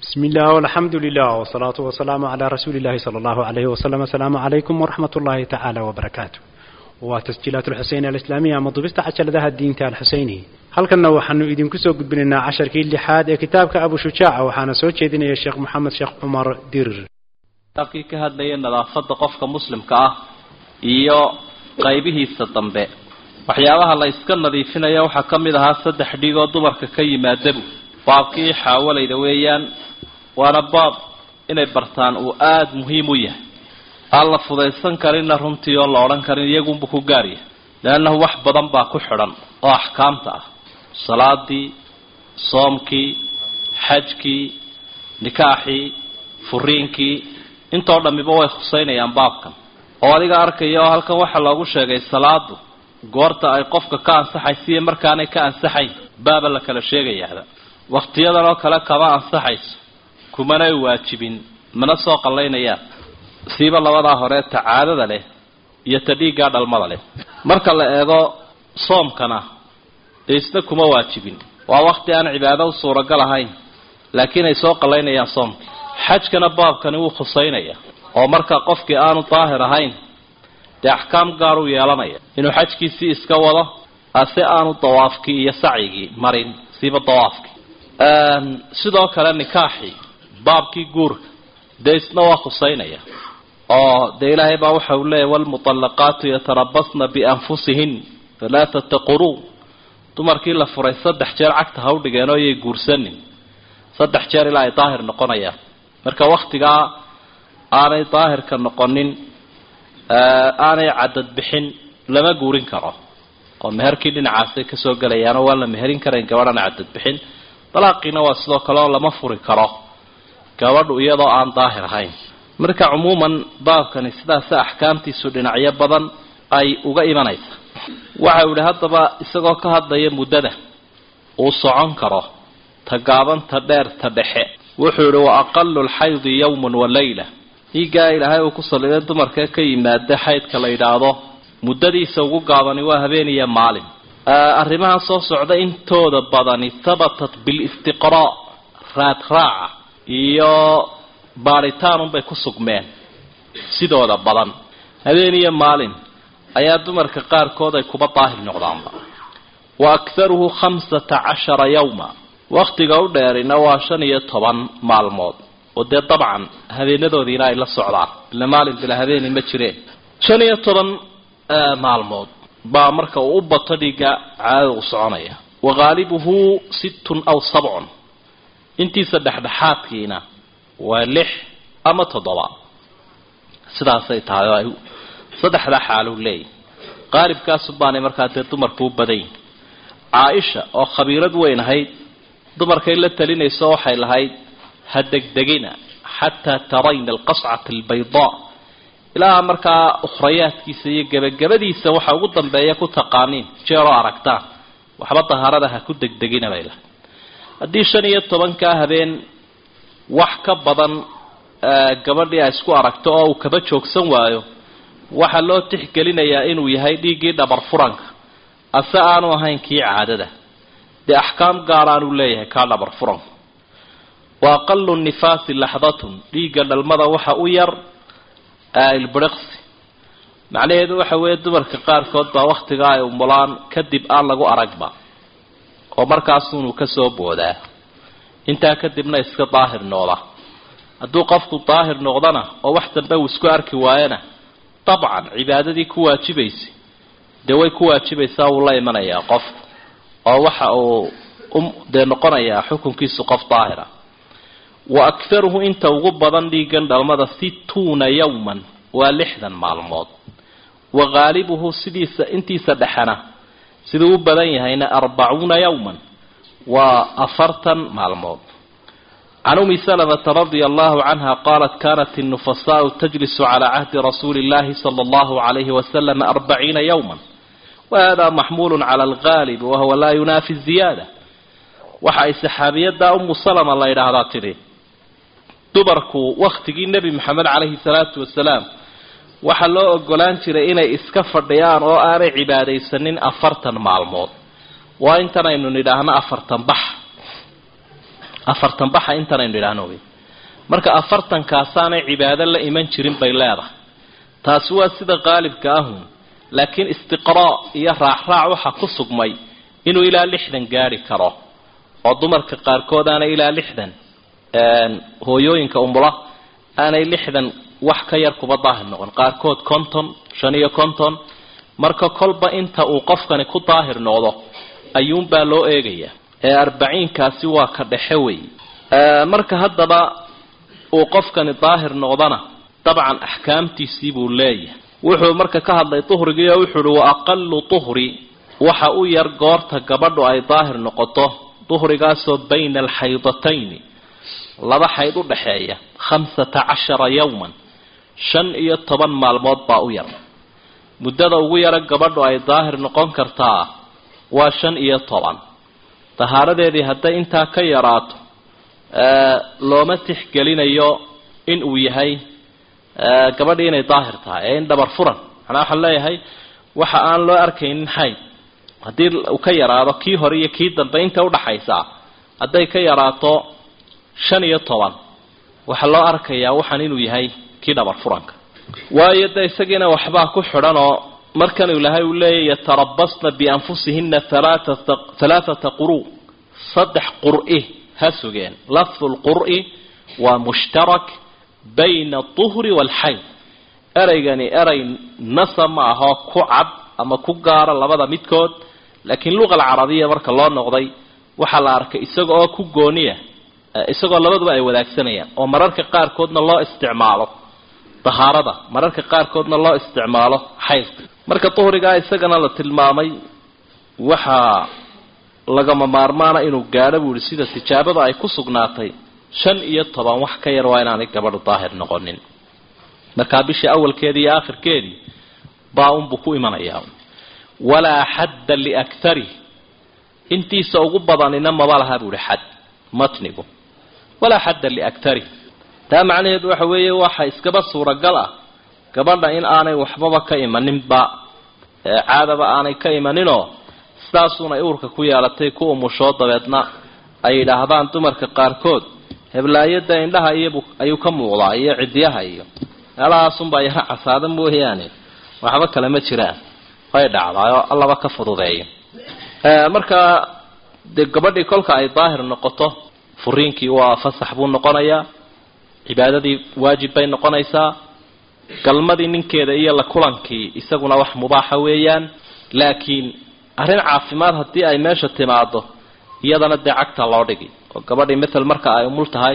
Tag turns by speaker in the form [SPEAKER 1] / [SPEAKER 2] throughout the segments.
[SPEAKER 1] بسم الله والحمد لله والصلاة والسلام على رسول الله صلى الله عليه وسلم السلام عليكم ورحمة الله تعالى وبركاته وتسجيلات الحسين الإسلامية مضبست عشر ذا الدين تال الحسيني هل كنا وحنو إذن كسو قد بلنا عشر كي اللحاد كتابك أبو شجاع وحانا سوتش إذن يا شيخ محمد شيخ عمر دير
[SPEAKER 2] kitaabkii ka hadlayay nadaafadda qofka muslimka ah iyo qaybihiisa dambe waxyaabaha la iska nadiifinaya waxaa ka mid ahaa saddex dhigoo dumarka ka yimaadabu baabkii xaawalayda weeyaan waana baab inay bartaan uu aada muhiim u yahay aan la fudaysan karinna runtii oo la odhan karin iyagunbu ku gaaryahay leannahu wax badan baa ku xidhan oo axkaamta ah salaadii soomkii xajkii nikaaxii furiinkii intoo dhammiba way khuseynayaan baabkan oo adiga arkaya oo halkan waxaa loogu sheegay salaadu goorta ay qofka ka ansaxaysa iyo markaanay ka ansaxayn baaba la kala sheegayaaba wakhtiyadan oo kale kama ansaxayso kumanay waajibin mana soo qallaynayaan siiba labadaa hore ta caadada leh iyo ta dhiiggaa dhalmada leh marka la eego soomkana dee isna kuma waajibin waa wakhti aan cibaado u suuragal ahayn laakiin ay soo qallaynayaan soomka xajkana baabkani wuu khuseynaya oo marka qofkii aanu daahir ahayn dee axkaam gaar u yeelanaya inuu xajkiisii iska wado ase aanu dawaafkii iyo sacyigii marin siiba dawaafkii sidoo kale nikaaxii baabkii guurka dee isna waa khuseynaya oo dee ilaahay baa waxa uu leeyahy walmuطallaqaatu yatarabasna bianfusihin halaaثata quruun dumarkii la furay saddex jeer cagta ha u dhigeen oo yay guursanin saddex jeer ilaa ay daahir noqonayaan marka waktigaa aanay daahirka noqonin aanay cadad bixin lama guurin karo oo meherkii dhinacaasay kasoo gelayaanoo waan la meherin karayn gabadhana cadad bixin dalaaqiina waa sidoo kale oo lama furi karo gabadhu iyadoo aan daahir ahayn marka cumuuman baabkani sidaasa axkaamtiisu dhinacyo badan ay uga imanaysa waxa uu yihi haddaba isagoo ka hadlaya muddada uu socon karo ta gaaban ta dheer ta dhexe wuxuu yihi wa aqalu lxaydi yawman wa layla dhiiggaa ilaahay uu ku saliday dumarka ka yimaada xaydka la yidhaahdo muddadiisa ugu gaabani waa habeen iyo maalin arrimahan soo socda intooda badani habatat bilistiqraa raad raaca iyo baadhitaanunbay ku sugmeen sidooda badan habeen iyo maalin ayaa dumarka qaarkood ay kuba daahir noqdaanba wa akharuhu khamsata cashara yawma waktiga u dheerina waa shan iyo toban maalmood oo dee dabcan habeenadoodiina ay la socdaan ila maalin bila habeeni ma jireen shan iyo toban maalmood baa marka uu u bato dhiigga caadada u soconaya wa haalibuhu sittun aw sabcun intiisa dhexdhexaadkiina waa lix ama toddoba sidaasay tahay oo ay saddexdaa xaalu leeyahy qaalibkaasu baanay markaa dee dumarku u badanyihin caaisha oo khabiirad weyn ahayd dumarkay la talinayso waxay lahayd ha degdegina xataa tarayna alqascata albaydaa ilaa markaa ukhrayaadkiisa iyo gebagabadiisa waxa ugu dambeeya ku taqaaniin jeeroo aragtaan waxba dahaarada ha ku degdegina bay lahayd haddii shan iyo tobankaa habeen wax ka badan gabadhii ay isku aragto oo uu kaba joogsan waayo waxaa loo tixgelinayaa inuu yahay dhiiggii dhabar furanka ase aanu ahayn kii caadada dee axkaam gaaraanuu leeyahay kaa dhabar furanku wa aqalu nifaasi laxdatun dhiigga dhalmada waxa u yar ilbiriqsi macnaheedu waxa weeye dumarka qaarkood baa wakhtigaa ay umulaan kadib aan lagu aragba oo markaasunuu kasoo boodaa intaa kadibna iska daahir noqda hadduu qofku daahir noqdana oo wax dambe uu isku arki waayana dabcan cibaadadii ku waajibaysay dee way ku waajibaysaa wuu la imanayaa qofku oo waxa uu dee noqonayaa xukunkiisu qof daahira wa akharuhu inta ugu badan dhiigan dhalmada situuna yawman waa lixdan maalmood wa haalibuhu sidiisa intiisa dhexena siduu u badan yahayna arbacuuna yawman waa afartan maalmood can umi salamata radia allahu canha qaalat kanat الnufasaau tajlisu calى cahdi rasuuli اllahi salى اllahu عalayhi wasalam arbaciina yawma wahada maxmulu cala algaalib wahuwa laa yunaafi ziyaada waxa ay saxaabiyada umu salama la yidhaahdaa tidhi dumarku wakhtigii nebi maxamed calayhi salaatu wasalaam waxaa loo ogolaan jiray inay iska fadhiyaan oo aanay cibaadaysanin afartan maalmood waa intan aynu nidhaahno afartan bax afartan baxa intanaynu idhaahno wey marka afartankaasaanay cibaado la iman jirin bay leedahay taasi waa sida qaalibka ahun laakiin istiqraa iyo raacraac waxa ku sugmay inuu ilaa lixdan gaari karo oo dumarka qaarkood aanay ilaa lixdan hooyooyinka umula aanay lixdan wax ka yar kuba daahir noqon qaarkood konton shan iyo konton marka kolba inta uu qofkani ku daahir noqdo ayuunbaa loo eegaya ee arbaciinkaasi waa ka dhexe wey marka haddaba uu qofkani daahir noqdana dabcan axkaamtiisii buu leeyahay wuxuu marka ka hadlay duhrigii oo wuxuu uhi wa aqalu duhri waxa u yar goorta gabadhu ay daahir noqoto duhrigaasoo bayna alxaydatayni laba xayd u dhaxeeya khamsata cashara yowman shan iyo toban maalmood baa u yar muddada ugu yara gabadhu ay daahir noqon kartaa waa shan iyo toban tahaaradeedii hadday intaa ka yaraato looma tixgelinayo in uu yahay gabadhii inay daahir tahay ee in dhabar furan manaa waxaan leeyahay waxa aan loo arkaynin xayd haddii uu ka yaraado kii hore iyo kii dambe inta udhaxaysaa hadday ka yaraato shan iyo toban waxaa loo arkayaa waxaan inuu yahay kii dhabar furanka waayo de isagiina waxbaa ku xidhan oo markan ilahay uu leeyahy yatarabasna bianfusihina halaathata quru saddex qur'i ha sugeen lafdu lqur'i waa mushtarak bayna aduhri waalxayd ereygani erey nasa ma ahoo ku cad ama ku gaara labada midkood laakiin luqa alcarabiya marka loo noqday waxaa la arkay isaga oo ku gooniya isagoo labaduba ay wadaagsanayaan oo mararka qaarkoodna loo isticmaalo dahaarada mararka qaarkoodna loo isticmaalo xaydka marka duhrigaa isagana la tilmaamay waxaa lagama maarmaana inuu gaadho buu ihi sida tijaabada ay ku sugnaatay shan iyo toban wax ka yar waa inaanay gabadhu daahir noqonin markaa bishii awalkeedii iyo aakhirkeedii baa unbuu ku imanayaa walaa xadda liaktarih intiisa ugu badanina maba laha buu ihi xad matnigu walaa xadda liaktarih taa macnaheedu waxa weeye waxa iskaba suuragal ah gabadha in aanay waxbaba ka imaninba caadaba aanay ka imaninoo sidaasuunay uurka ku yeelatay ku umushoo dabeedna ay yidhaahdaan dumarka qaarkood heblaayada indhaha iyabu ayuu ka muuqdaa iyo cidyaha iyo meelahaasunbaa yara casaada mooyaane waxba kale ma jiraan way dhacdaayoo allaba ka fududeeyo markaa dee gabadhii kolka ay daahir noqoto furiinkii waa fasax buu noqonayaa cibaadadii waajib bay noqonaysaa galmadii ninkeeda iyo la kulankii isaguna wax mubaaxa weeyaan laakiin arrin caafimaad haddii ay meesha timaado iyadana dee cagta loo dhigi oo gabadhii matal marka ay umul tahay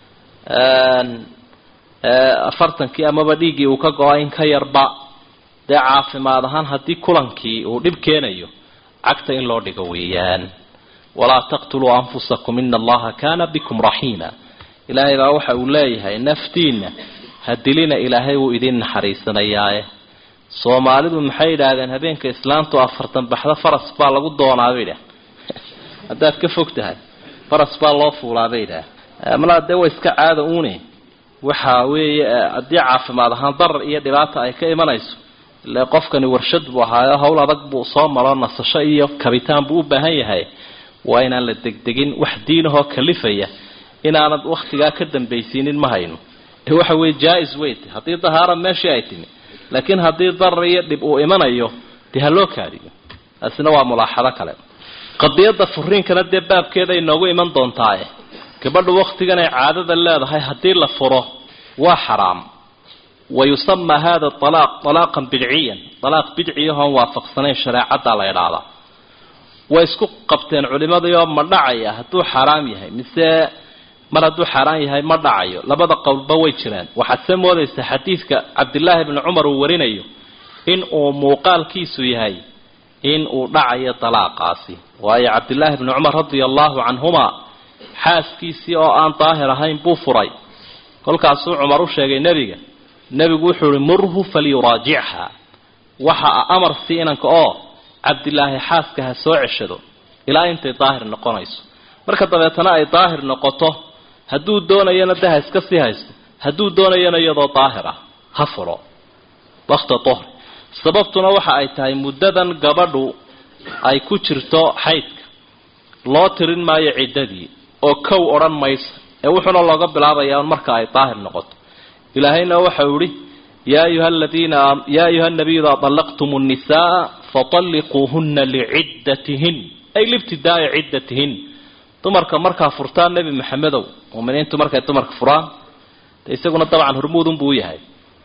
[SPEAKER 2] afartankii amaba dhiiggii uu ka go-a in ka yarba dee caafimaad ahaan haddii kulankii uu dhib keenayo cagta in loo dhigo weeyaan walaa taqtuluu anfusakum ina allaha kana bikum raxiima ilaahay baa waxa uu leeyahay naftiinna ha dilina ilaahay wuu idin naxariisanayaaye soomaalidu maxay yidhaahdeen habeenka islaantu afartan baxda faras baa lagu doonaa bay idhaah haddaad ka fog tahay faras baa loo fuulaa bay idhaah malaa dee waa iska caada uune waxa weeye haddii caafimaad ahaan darar iyo dhibaata ay ka imanayso ile qofkani warshad buu ahaayo howl adag buu soo maro nasasho iyo kabitaan buu u baahan yahay waa inaan la degdegin wax diinahoo kalifaya inaanad waktigaa ka dambaysiinin ma hayno waxa weye jaa-is weyt haddii dahaara meeshii ay timi laakiin haddii darar iyo dhib uu imanayo dee ha loo kaadiyo taasina waa mulaaxado kale qadiyadda furiinkana dee baabkeeda ay noogu iman doontaaye gabadhu waktigan ay caadada leedahay haddii la furo waa xaraam wa yusamaa hada alaaq alaaqan bidciyan alaaq bidciyahoon waafaqsanayn shareecaddaa la idhaahdaa way isku qabteen culimadaioo ma dhacaya hadduu xaaraam yahay mise mar hadduu xaaraan yahay ma dhacayo labada qowlba way jiraan waxaad se moodaysa xadiidka cabdillaahi bni cumar uu warinayo in uu muuqaalkiisu yahay in uu dhacayo dalaaqaasi waayo cabdillaahi bni cumar radia allahu canhuma xaaskiisii oo aan daahir ahayn buu furay kolkaasuu cumar u sheegay nebiga nebigu wuxuu ihi murhu falyuraajichaa waxa amar si inanka oo cabdilaahi xaaska ha soo ceshado ilaa intay daahir noqonayso marka dabeetana ay daahir noqoto hadduu doonayana de ha iska sii haysto hadduu doonayana iyadoo daahir ah ha furo wakta duhri sababtuna waxa ay tahay muddadan gabadhu ay ku jirto xaydka loo tirin maayo ciddadii oo kow odhan maysa ee wuxuuna looga bilaabayaa un marka ay daahir noqoto ilaahayna waxau ihi yaa ayuha aladiina yaa ayuha nabiyu idaa طallaqtum الnisaءa faطalliquuhuna liciddatihin ay libtidaa'i ciddatihin dumarka markaa furtaan nebi maxamedow muminiintu markay dumarka furaan de isaguna dabcan hormuudun buu yahay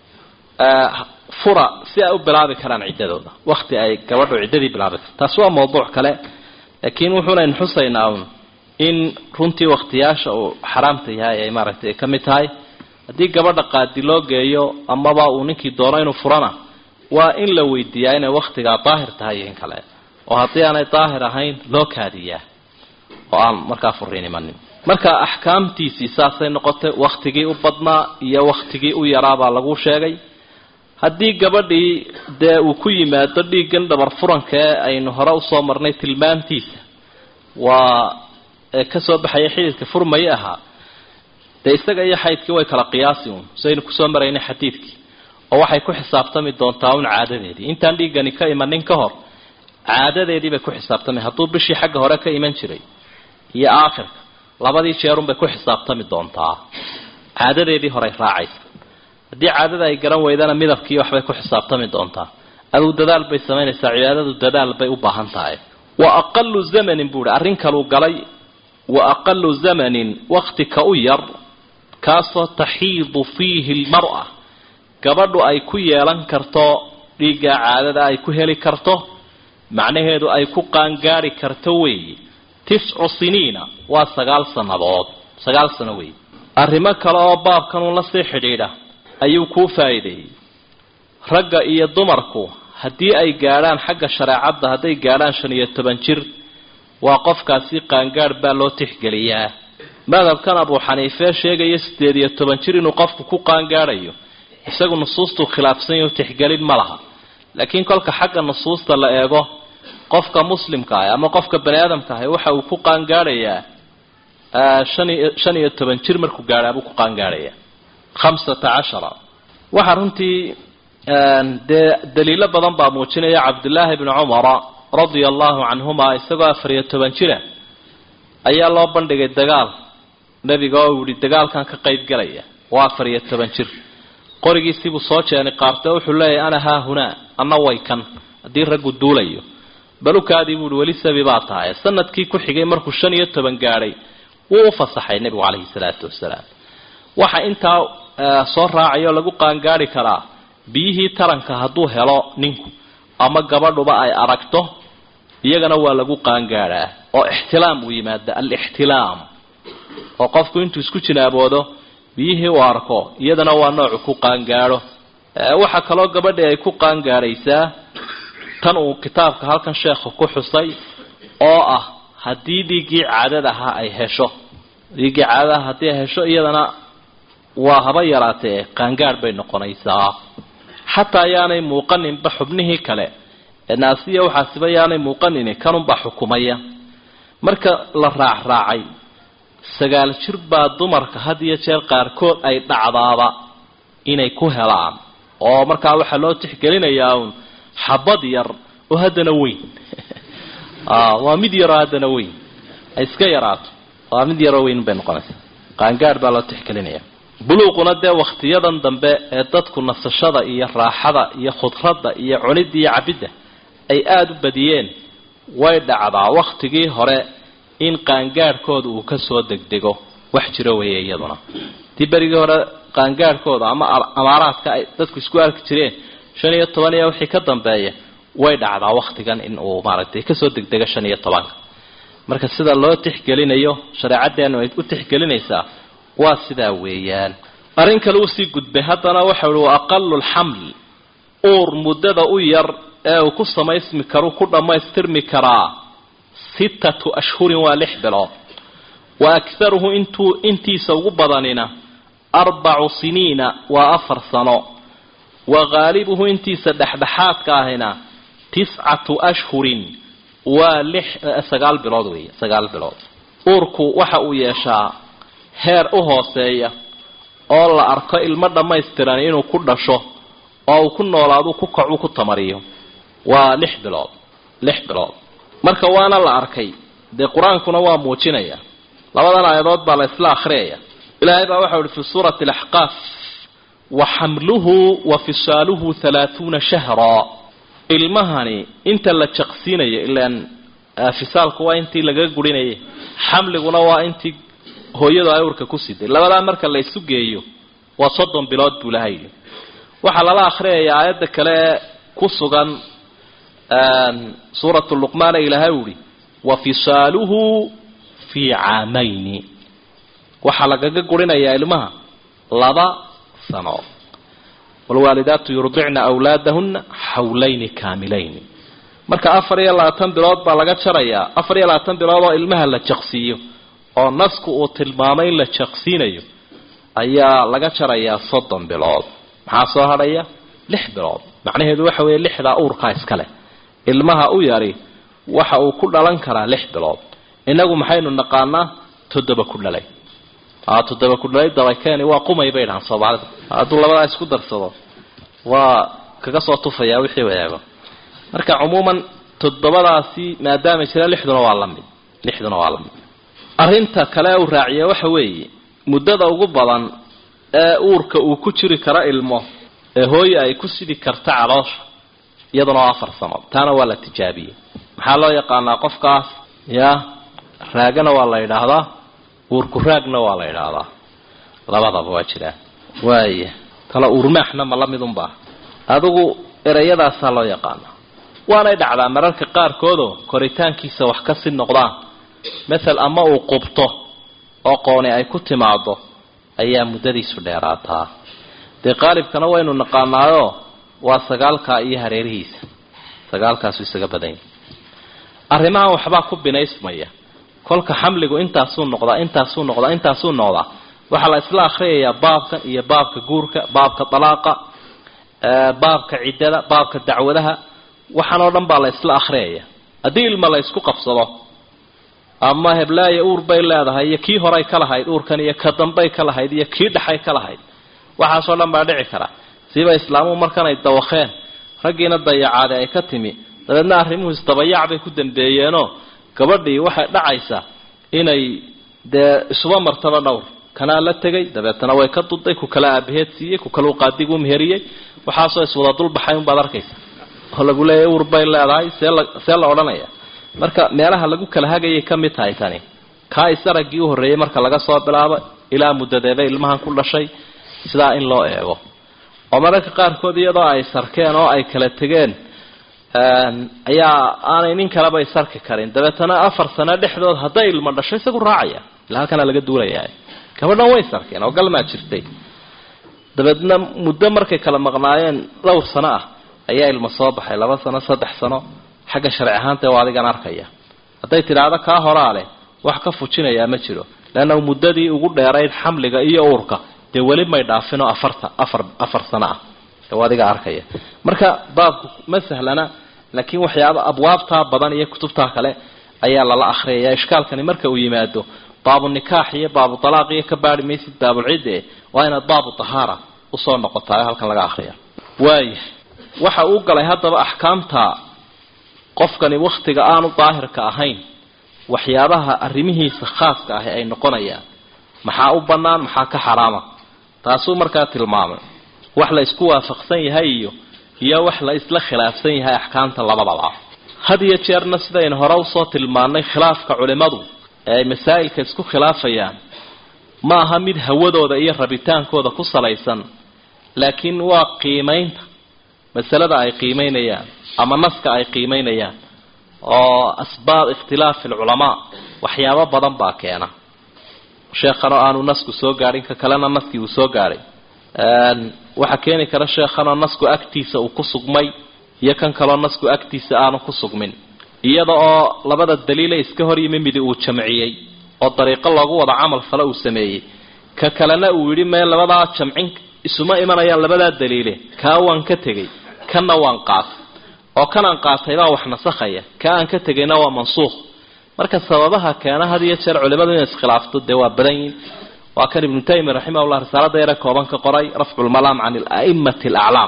[SPEAKER 2] fura si ay u bilaabi karaan ciddadooda wakti ay gabadhu ciddadii bilaabi karto taasi waa mawduuc kale laakiin wuxuunayn xusaynaa un in runtii waktiyaasha uu xaraamta yahay ay maaragtay ay ka mid tahay haddii gabadha qaadi loo geeyo amaba uu ninkii doono inuu furana waa in la weydiiyaa inay waktigaa daahir tahay iyo in kale oo haddii aanay daahir ahayn loo kaadiyaa oo aan markaa furiin imanin marka axkaamtiisii saasay noqotay waktigii u badnaa iyo waktigii u yaraabaa lagu sheegay haddii gabadhii dee uu ku yimaado dhiiggan dhabar furanka ee aynu hore usoo marnay tilmaamtiisa waa kasoo baxaya xididka furmaya ahaa dee isaga iyo xaydkii way kala qiyaasi un saynu kusoo maraynay xadiidkii oo waxay ku xisaabtami doontaa un caadadeedii intaan dhiiggani ka imanin ka hor caadadeedii bay ku xisaabtami hadduu bishii xagga hore ka iman jiray iyo aakhirka labadii jeerunbay ku xisaabtami doontaa caadadeedii horey raacaysa haddii caadada ay garan weydana midabkii waxbay ku xisaabtami doontaa aduu dadaal bay samaynaysaa cibaadadu dadaal bay u baahan tahay wa aqalu zamanin buu ihi arrin kaluu galay wa aqalu zamanin wakti ka u yar kaasoo taxiidu fiihi lmar-a gabadhu ay ku yeelan karto dhiigga caadada ay ku heli karto macnaheedu ay ku qaangaari karto weeye tiscu siniina waa sagaal sannadood sagaal sano weeye arrimo kale oo baabkanuu la sii xidhiidha ayuu kuu faa'iideeyey ragga iyo dumarku haddii ay gaadhaan xagga shareecadda hadday gaadhaan shan iyo toban jir waa qofkaasi qaangaadh baa loo tixgeliyaa madhabkan abuu xaniifee sheegaya siddeed iyo toban jir inuu qofku ku qaangaadhayo isagu nusuustuu khilaafsan yahu tixgelin ma laha laakiin kolka xagga nusuusta la eego qofka muslimka ah ama qofka bani aadamka ah waxa uu ku qaangaadhayaa shan iyo toban jir markuu gaadhaa buu ku qaangaadhayaa khamsata cashara waxaa runtii dee daliilo badan baa muujinaya cabdullaahi bni cumara radia allahu canhuma isagoo afar iyo toban jira ayaa loo bandhigay dagaal nebiga oo uu yihi dagaalkan ka qayb galaya waa afar iyo toban jir qorigiisiibuu soo jeenay qaarte wuxuu leeyahay ana haa hunaa anna way kan haddii raggu duulayo balukaadii buu ihi weli sabi baa tahay sanadkii ku xigay markuu shan iyo toban gaadhay wuu u fasaxay nebigu calayhi salaatu wasalaam waxa intaa soo raacay oo lagu qaangaari karaa biyihii taranka hadduu helo ninku ama gabadhuba ay aragto iyagana waa lagu qaangaadhaa oo ixtilaam uu yimaada alixtilaam oo qofku intuu isku jinaaboodo biyihii uu arko iyadana waa noocu ku qaangaadho waxaa kaloo gabadhii ay ku qaangaadhaysaa tan uu kitaabka halkan sheekhu ku xusay oo ah haddii dhiiggii caadad ahaa ay hesho dhiiggii caadadaha haddii ay hesho iyadana waa haba yaraatee qaangaadh bay noqonaysaa xataa yaanay muuqaninba xubnihii kale ee naasiya waxaasiba yaanay muuqanini kanunbaa xukumaya marka la raacraacay sagaal jir baa dumarka had iyo jeer qaarkood ay dhacdaaba inay ku helaan oo markaa waxaa loo tixgelinayaa uun xabad yar oo haddana weyn waa mid yaroo haddana weyn ay iska yaraato waa mid yaroo weyn bay noqonaysaa qaangaadh baa loo tixgelinaya buluuquna dee wakhtiyadan dambe ee dadku nasashada iyo raaxada iyo khudradda iyo cunidda iyo cabidda ay aada u badiyeen way dhacdaa wakhtigii hore in qaangaadhkooda uu kasoo degdego wax jiro weeye iyaduna tii berigii hore qaangaadhkooda ama amaaraadka ay dadku isku arki jireen shan iyo toban iyo wixii ka dambeeya way dhacdaa wakhtigan in uu maaragtay kasoo degdego shan iyo tobanka marka sida loo tixgelinayo shareecaddeenu ay u tixgelinaysaa waa sidaa weeyaan arrin kale usii gudbay haddana waxa uhi wa aqalu lxaml uur muddada u yar ee uu ku samaysmi karu ku dhammaystirmi karaa sittatu ashhurin waa lix bilood wa akharuhu intuu intiisa ugu badanina arbacu siniina waa afar sano wa haalibuhu intiisa dhexdhexaadka ahina tiscatu ashhurin waa lix sagaal bilood weeye sagaal bilood uurku waxa uu yeeshaa heer u hooseeya oo la arko ilmo dhammaystiran inuu ku dhasho oo uu ku noolaadu ku kacu ku tamariyo waa lix bilood lix bilood marka waana la arkay dee qur-aankuna waa muujinaya labadan aayadood baa la isla akhriyaya ilaahay baa waxau ihi fi suurati alaxqaaf wa xamluhu wa fisaaluhu halaahuuna shahraa ilmahani inta la jaqsiinayo ilaan fisaalku waa intii laga gurinayay xamliguna waa intii hooyadu ay urka ku siday labadaa marka la isu geeyo waa soddon bilood buu ilahay yidhi waxaa lala akhriyaya aayadda kale ee ku sugan suuratu luqmaan ee ilaahay u ihi wa fisaaluhu fii caamayni waxaa lagaga gurinayaa ilmaha laba sano waalwaalidaatu yurdicna awlaadahuna xawlayni kaamilayni marka afar iyo labaatan bilood baa laga jarayaa afar iyo labaatan bilood oo ilmaha la jaqsiiyo oo nasku uu tilmaamay in la jaqsiinayo ayaa laga jarayaa soddon bilood maxaa soo hadhaya lix bilood macnaheedu waxa weeye lixdaa uurkaa iskale ilmaha u yari waxa uu ku dhalan karaa lix bilood inagu maxaynu naqaanaa toddoba ku dhalay toddoba ku dhalay dabakeeni waa qumay bay dhahaan soomaalida hadduu labadaa isku darsado waa kaga soo tufayaa wixii wadaago marka cumuuman toddobadaasi maadaama jira lixduna waa la mid lixduna waa la mid arrinta kale uu raaciya waxa weeye muddada ugu badan ee uurka uu ku jiri karo ilmo ee hooye ay ku sidi karta caloosha iyaduna waa afar sano taana waa la tijaabiyey maxaa loo yaqaanaa qofkaas ya raagana waa la yidhaahdaa uurku raagna waa la yidhaahdaa labadaba waa jiraan waaya kala uurmaaxna ma la midunbaa adigu ereyadaasaa loo yaqaanaa waanay dhacdaa mararka qaarkoodoo koritaankiisa wax ka sii noqdaan mathal ama uu qubto oo qooni ay ku timaado ayaa muddadiisu dheeraataa dee qaalibkana waynu naqaanaayo waa sagaalkaa iyo hareerihiisa sagaalkaasu isaga badanya arrimahan waxbaa ku binaysmaya kolka xamligu intaasuu noqdaa intaasuu noqdaa intaasuu noqdaa waxaa la isla akhriyayaa baabkan iyo baabka guurka baabka dalaaqa baabka ciddada baabka dacwadaha waxaan oo dhan baa la isla akhriyaya haddii ilma la isku qabsado ama heblaaya uur bay leedahay iyo kii horay ka lahayd uurkan iyo ka dambay ka lahayd iyo kii dhexay ka lahayd waxaasoo dhan baa dhici kara siba islaamuhu markanay dawakeen raggiina dayacaade ay ka timi dabeedna arrimuhu isdabayac bay ku dambeeyeenoo gabadhii waxay dhacaysaa inay dee isuba martaba dhowr kanaa la tegay dabeetana way ka duday ku kale aabaheed siiyey ku kale u qaadigu meheriyey waxaasoo iswada dulbaxay unbaad arkaysa oo lagu leeyahy uur bay leedahay see la see la odhanaya marka meelaha lagu kala hagayay ka mid tahay tani kaa isaraggii u horreeyey marka laga soo bilaabo ilaa muddadeeba ilmahan ku dhashay sidaa in loo eego oo mararka qaarkood iyadoo ay sarkeen oo ay kala tegeen ayaa aanay nin kaleba isarki karin dabeetana afar sano dhexdood hadday ilmo dhasho isagu raacaya ila halkana laga duulayaa gabadhan way sarkeen oo galmaa jirtay dabeedna muddo markay kala maqnaayeen dhowr sano ah ayaa ilmo soo baxay laba sano saddex sano xagga sharci ahaanta waa adigan arkaya hadday tidhaahdo kaa horaa leh wax ka fujinayaa ma jiro leanna muddadii ugu dheerayd xamliga iyo uurka dee weli may dhaafinoo afarta afar afar sano ah waa adiga arkaya marka baabku ma sahlana laakiin waxyaaba abwaabtaa badan iyo kutubtaa kale ayaa lala akhriyaya ishkaalkani marka uu yimaado baabu nikaax iyo baabu talaaq iyo ka baari maysid baabulcidde waa inaad baabu tahaara usoo noqotaa halkan laga akriya waaya waxa uu galay haddaba axkaamta qofkani wakhtiga aanu daahirka ahayn waxyaabaha arrimihiisa khaaska ahi ay noqonayaan maxaa u bannaan maxaa ka xaraama taasuu markaa tilmaamay wax la isku waafaqsan yahay iyo iyo wax la isla khilaafsan yahay axkaamta labadaba had iyo jeerna sidaynu hore usoo tilmaannay khilaafka culimmadu ee ay masaa'ilka isku khilaafayaan ma aha mid hawadooda iyo rabitaankooda ku salaysan laakiin waa qiimaynta masalada ay qiimaynayaan ama naska ay qiimaynayaan oo asbaab ikhtilaafi alculamaa waxyaabo badan baa keena sheekhanoo aanu nasku soo gaadhin ka kalena naskii uu soo gaadhay waxaa keeni kara sheekhanoo nasku agtiisa uu ku sugmay iyo kan kaloo nasku agtiisa aanu ku sugmin iyada oo labada daliile iska hor yimi midi uu jamciyey oo dariiqo loogu wada camal fale uu sameeyey ka kalena uu yidhi mee labadaa jamcin isuma imanayaan labadaa daliile kaa waan ka tegey kanna waan qaatay oo kanaan qaataybaa wax nasakhaya ka aan ka tegayna waa mansuukh marka sababaha keena had iyo jeer culimadu inay iskhilaafto dee waa badan yihin waa kan ibnu taymiya raximahullah risaalada yare kooban ka qoray rafculmalaam can ala'immati alaclaam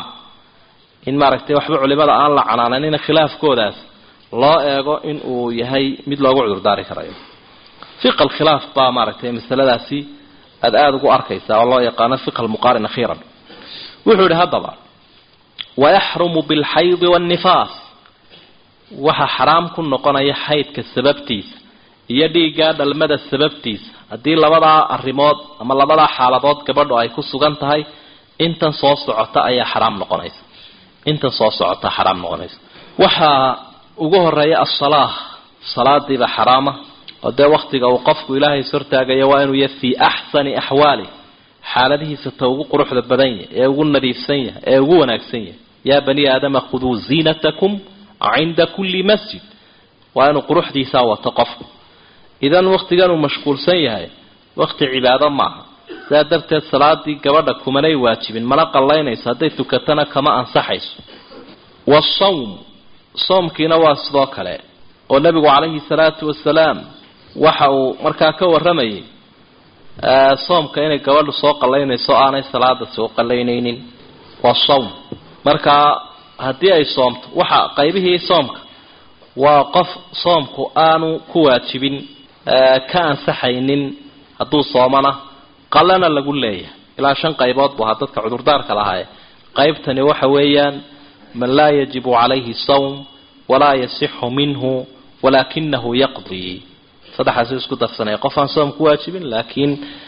[SPEAKER 2] in maaragtay waxba culimada aan la canaananin khilaafkoodaas loo eego in uu yahay mid loogu cudurdaari karayo fiqa alkhilaaf baa maaragtay masaladaasi aada aada ugu arkaysaa oo loo yaqaano fiqa almuqaarin akhiiran wuxuu yihi haddaba wayaxrumu bilxaydi waannifaas waxa xaraam ku noqonaya xaydka sababtiisa iyo dhiiggaa dhalmada sababtiisa haddii labadaa arrimood ama labadaa xaaladood gabadhu ay ku sugan tahay intan soo socota ayaa xaraam noqonaysa intan soo socota xaraam noqonaysa waxaa ugu horeeya asalaah salaadiiba xaraama oo dee waktiga uu qofku ilaahay ishortaagayo waa inuu yahay fii axsani axwaali xaaladihiisa ta ugu quruxda badan yahay ee ugu nadiifsan yahay ee ugu wanaagsan yahay yaa bani aadama khuduu ziinatakum cinda kulli masjid waa inuu quruxdiisaa wato qofku idan waktigan uu mashquulsan yahay wakti cibaado maaha sidaa darteed salaadii gabadha kumanay waajibin mana qallaynayso hadday tukatana kama ansaxayso wasawm soomkiina waa sidoo kale oo nebigu calayhi salaatu wasalaam waxa uu markaa ka warramayay soomka inay gabadhu soo qallaynayso aanay salaada soo qallaynaynin waa sawm markaa haddii ay soomto waxa qaybihii soomka waa qof soomku aanu ku waajibin ka ansaxaynin hadduu soomana qallana lagu leeyahay ilaa shan qaybood bu ahaa dadka cudurdaarka lahaaye qaybtani waxa weeyaan man laa yajibu calayhi sawm walaa yasixu minhu walaakinahu yaqdii saddexaasuu isku darsanaya qof aan soom ku waajibin laakiin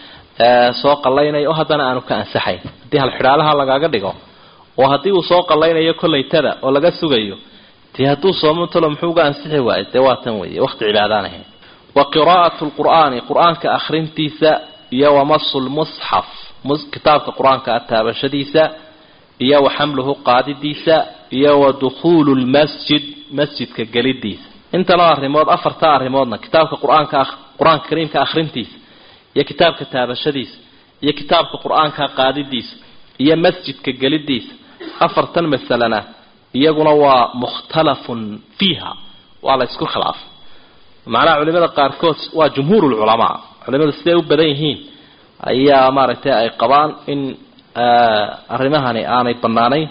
[SPEAKER 2] soo qallaynaya oo haddana aanu ka ansaxayn haddii halxidhaalaha lagaaga dhigo oo haddii uu soo qallaynayo kollaytada oo laga sugayo dee hadduu soomo talo muxuu uga ansixi waayo dee waa tan weeye waqti cibaadaan ahayn wa qiraa'atu lqur'aani qur-aanka akhrintiisa iyo wamasu lmusxaf kitaabka qur-aanka ataabashadiisa iyo wa xamluhu qaadidiisa iyo wa dukhuulu lmasjid masjidka gelidiisa intanoo arrimood afarta arrimoodna kitaabka qur-aanka qur-aanka kariimka akhrintiisa iyo kitaabka taabashadiisa iyo kitaabka qur-aanka qaadidiisa iyo masjidka gelidiisa afartan masalena iyaguna waa mukhtalafun fiiha waa la isku khilaafay macnaha culimada qaarkood waa jumhuurulculamaa culimadu siday u badan yihiin ayaa maaragtay ay qabaan in arrimahani aanay banaanayn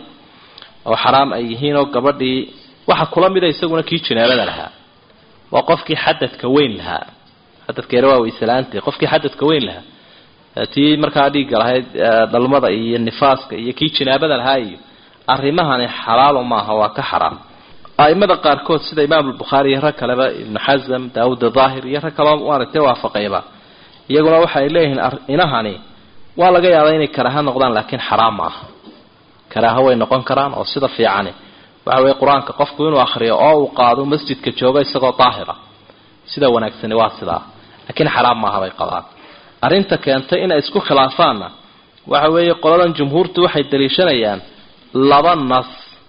[SPEAKER 2] oo xaraam ay yihiin oo gabadhii waxa kula mida isaguna kii janaabada lahaa waa qofkii xadadka weyn lahaa xadadkeena waa waysalaantii qofkii xadadka weyn lahaa tii markaa dhiigga lahayd dhalmada iyo nifaaska iyo kii janaabada lahaa iyo arrimahani xalaalo maaha waa ka xaraam aimada qaarkood sida imaam albukhaari iyo rag kaleba ibnu xasam daawud daahir iyo rag kaleo maaragtay waafaqayba iyaguna waxay leeyihiin inahani waa laga yaabaa inay karaaha noqdaan laakiin xaraam maaha karaaho way noqon karaan oo sida fiicani waxa weye qur-aanka qofku inuu akriyo oo uu qaado masjidka joogo isagoo daahira sida wanaagsani waa sidaa laakiin xaraam maaha bay qabaan arrinta keentay inay isku khilaafaanna waxa weeye qoladan jumhuurtu waxay daliishanayaan laba nas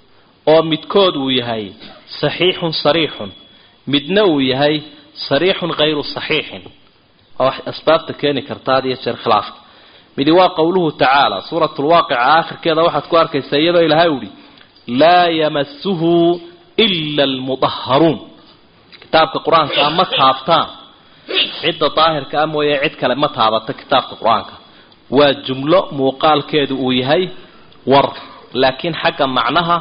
[SPEAKER 2] oo midkood uu yahay saxiixun sariixun midna uu yahay sariixun hayru saxiixin oo asbaabta keeni karta had iyo jeer khilaafka midi waa qowluhu tacaala suurat lwaaqica aakhirkeeda waxaad ku arkaysaa iyadoo ilaahay uhi laa yamasuhu ila almudaharuun kitaabka qur-aankaa ma taabtaan cidda daahirka a mooye cid kale ma taabato kitaabka qur-aanka waa jumlo muuqaalkeedu uu yahay war laakiin xagga macnaha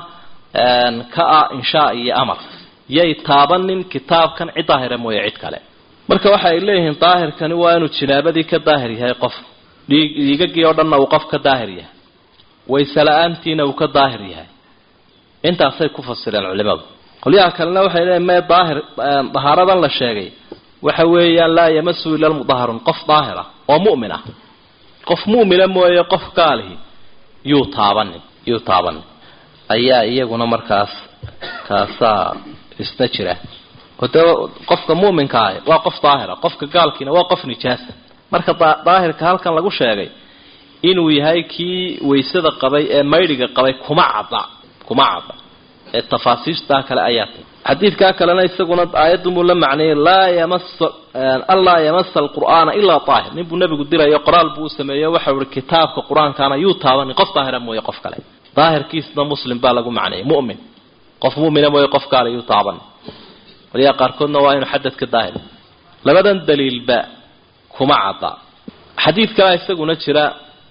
[SPEAKER 2] ka ah inshaa iyo amar yay taabanin kitaabkan cid daahira mooye cid kale marka waxa ay leeyihiin daahirkani waa inuu jinaabadii ka daahir yahay qof dhiigagii oo dhanna uu qof ka daahir yahay waysela-aantiina uu ka daahir yahay intaasay ku fasireen culimadu qolyaha kalena waxay leeyihin mee daahir dahaaradan la sheegay waxa weeyaan laa yamasu ila lmudaharun qof daahir ah oo mu'min ah qof mu'mina mooye qof gaalihi yuu taabanin yuu taabanin ayaa iyaguna markaas kaasaa isna jira oo dee qofka mu'minka ahi waa qof daahira qofka gaalkiina waa qof nijaasa marka daahirka halkan lagu sheegay inuu yahay kii waysada qabay ee maydhiga qabay kuma cadda kuma cadda ee tafaasiishtaa kale ayaa tay xadiidkaa kalena isaguna aayadunbuu la macneeyey laa yamasa anlaa yamasa alqur'aana ilaa daahir ninbuu nebigu dirayo qoraal buu u sameeyo waxau ihi kitaabka qur-aankaana yuu taabanin qof daahira mooye qof kale daahirkiisna muslim baa lagu macneeyey mu'min qof mu'mina mooye qof kaale yuu taabanin qolyaha qaarkoodna waa inuu xadadka daahir labadan daliilba kuma cadda xadiid kalea isaguna jira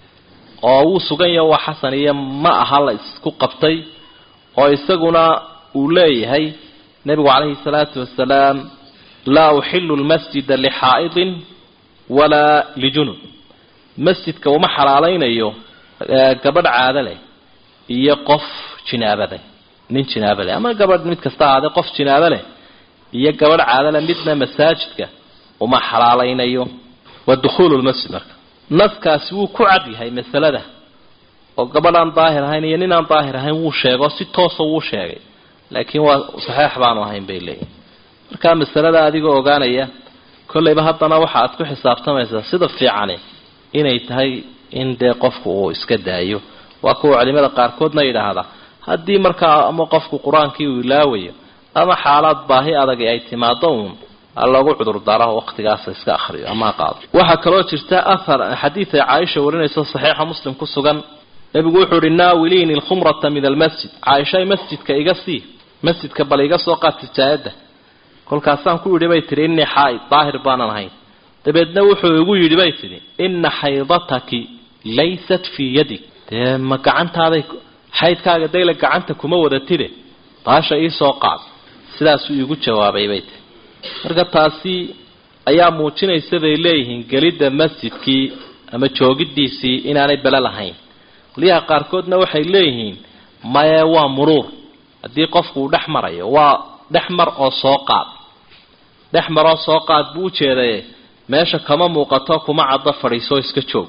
[SPEAKER 2] oo wuu sugan yaho waa xasan iyo ma aha la isku qabtay oo isaguna uu leeyahay nebigu calayhi salaatu wasalaam laa uxilu lmasjida lixaa'idin walaa lijunub masjidka uma xalaalaynayo gabadh caado leh iyo qof jinaaba leh nin jinaaba leh ama gabadh mid kasta ahaadee qof jinaaba leh iyo gabadh caado leh midna masaajidka uma xalaalaynayo waa dukhuulu lmasjid marka naskaasi wuu ku cad yahay masalada oo gabadh aan daahir ahayn iyo nin aan daahir ahayn wuu sheego si toosa wuu sheegay laakiin waa saxeix baanu ahayn bay leeyihin markaa masalada adigoo ogaanaya kollayba haddana waxa aad ku xisaabtamaysaa sida fiicani inay tahay in dee qofku uu iska daayo waa kuwa culimada qaarkoodna yidhaahda haddii markaa ama qofku qur-aankii uu ilaawayo ama xaalaad baahi adag ay timaado uun loogu cudurdaaro waqtigaasa iska akriyo ama qaado waxaa kaloo jirta ahar xadiid ay caaisha warinayso saxiixa muslim ku sugan nebigu wuxuu ihi naawiliini alkhumrata min almasjid caaishay masjidka iga sii masjidka bal iga soo qaad tijaayadda kolkaasaan ku yidhi bay tidhi innii xaa'id daahir baanan ahayn dabeedna wuxuu igu yidhi bay tidhi inna xaydataki laysat fii yadig dee ma gacantaaday xaydkaaga dayle gacanta kuma wadatide baasha iisoo qaad sidaasuu iigu jawaabay bay tihi marka taasi ayaa muujinaysa bay leeyihiin gelidda masjidkii ama joogiddiisii inaanay bele lahayn qoliyaha qaarkoodna waxay leeyihiin maye waa muruur haddii qofku uu dhex marayo waa dhex mar oo soo qaad dhex maroo soo qaad buu ujeedaye meesha kama muuqato kuma caddo fadhiisoo iska joog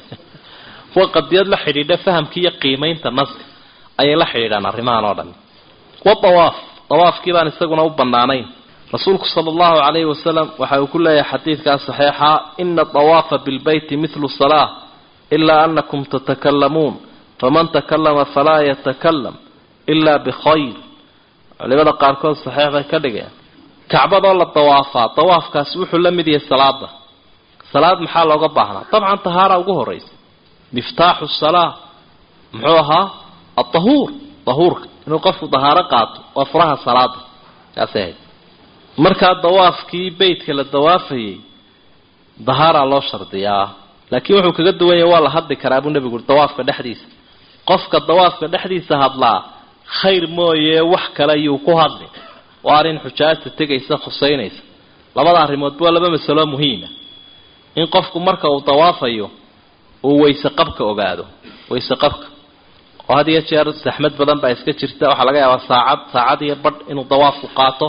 [SPEAKER 2] waa qadiyad la xidhiidha fahamkii iyo qiimaynta naska ayay la xidhiidhaan arrimahan oo dhan wa dawaaf dawaafkii baan isaguna u bannaanayn rasuulku sala allahu calayhi wasalam waxa uu ku leeyahay xadiidkaas saxiixa ina dawaafa bilbeyti mithlu salaa ilaa anakum tatakalamuun faman takalama falaa yatakalam ilaa bikhayr culimada qaarkood saxiix bay ka dhigeen kacbadoo la dawaafaa dawaafkaasi wuxuu la mid yahay salaada salaad maxaa looga baahnaa dabcan tahaara ugu horraysa miftaaxu salaa muxuu ahaa adahuur dahuurka inuu qofku dahaaro qaato waa furaha salaada kaasay ahayd markaa dawaafkii beytka la dawaafayay dahaaraa loo shardiyaa laakiin wuxuu kaga duwan yahay waa la hadli karaa buu nebigu uri dawaafka dhexdiisa qofka dawaafka dhexdiisa hadlaa khayr mooye wax kale yuu ku hadli waa arrin xujaajta tegaysa khuseynaysa labada arrimoodba waa laba masalo muhiima in qofku marka uu dawaafayo uu weyse qabka ogaado weyse qabka oo had iyo jeer saxmad badan baa iska jirta waxaa laga yaabaa saacad saacad iyo badh inuu dawaafku qaato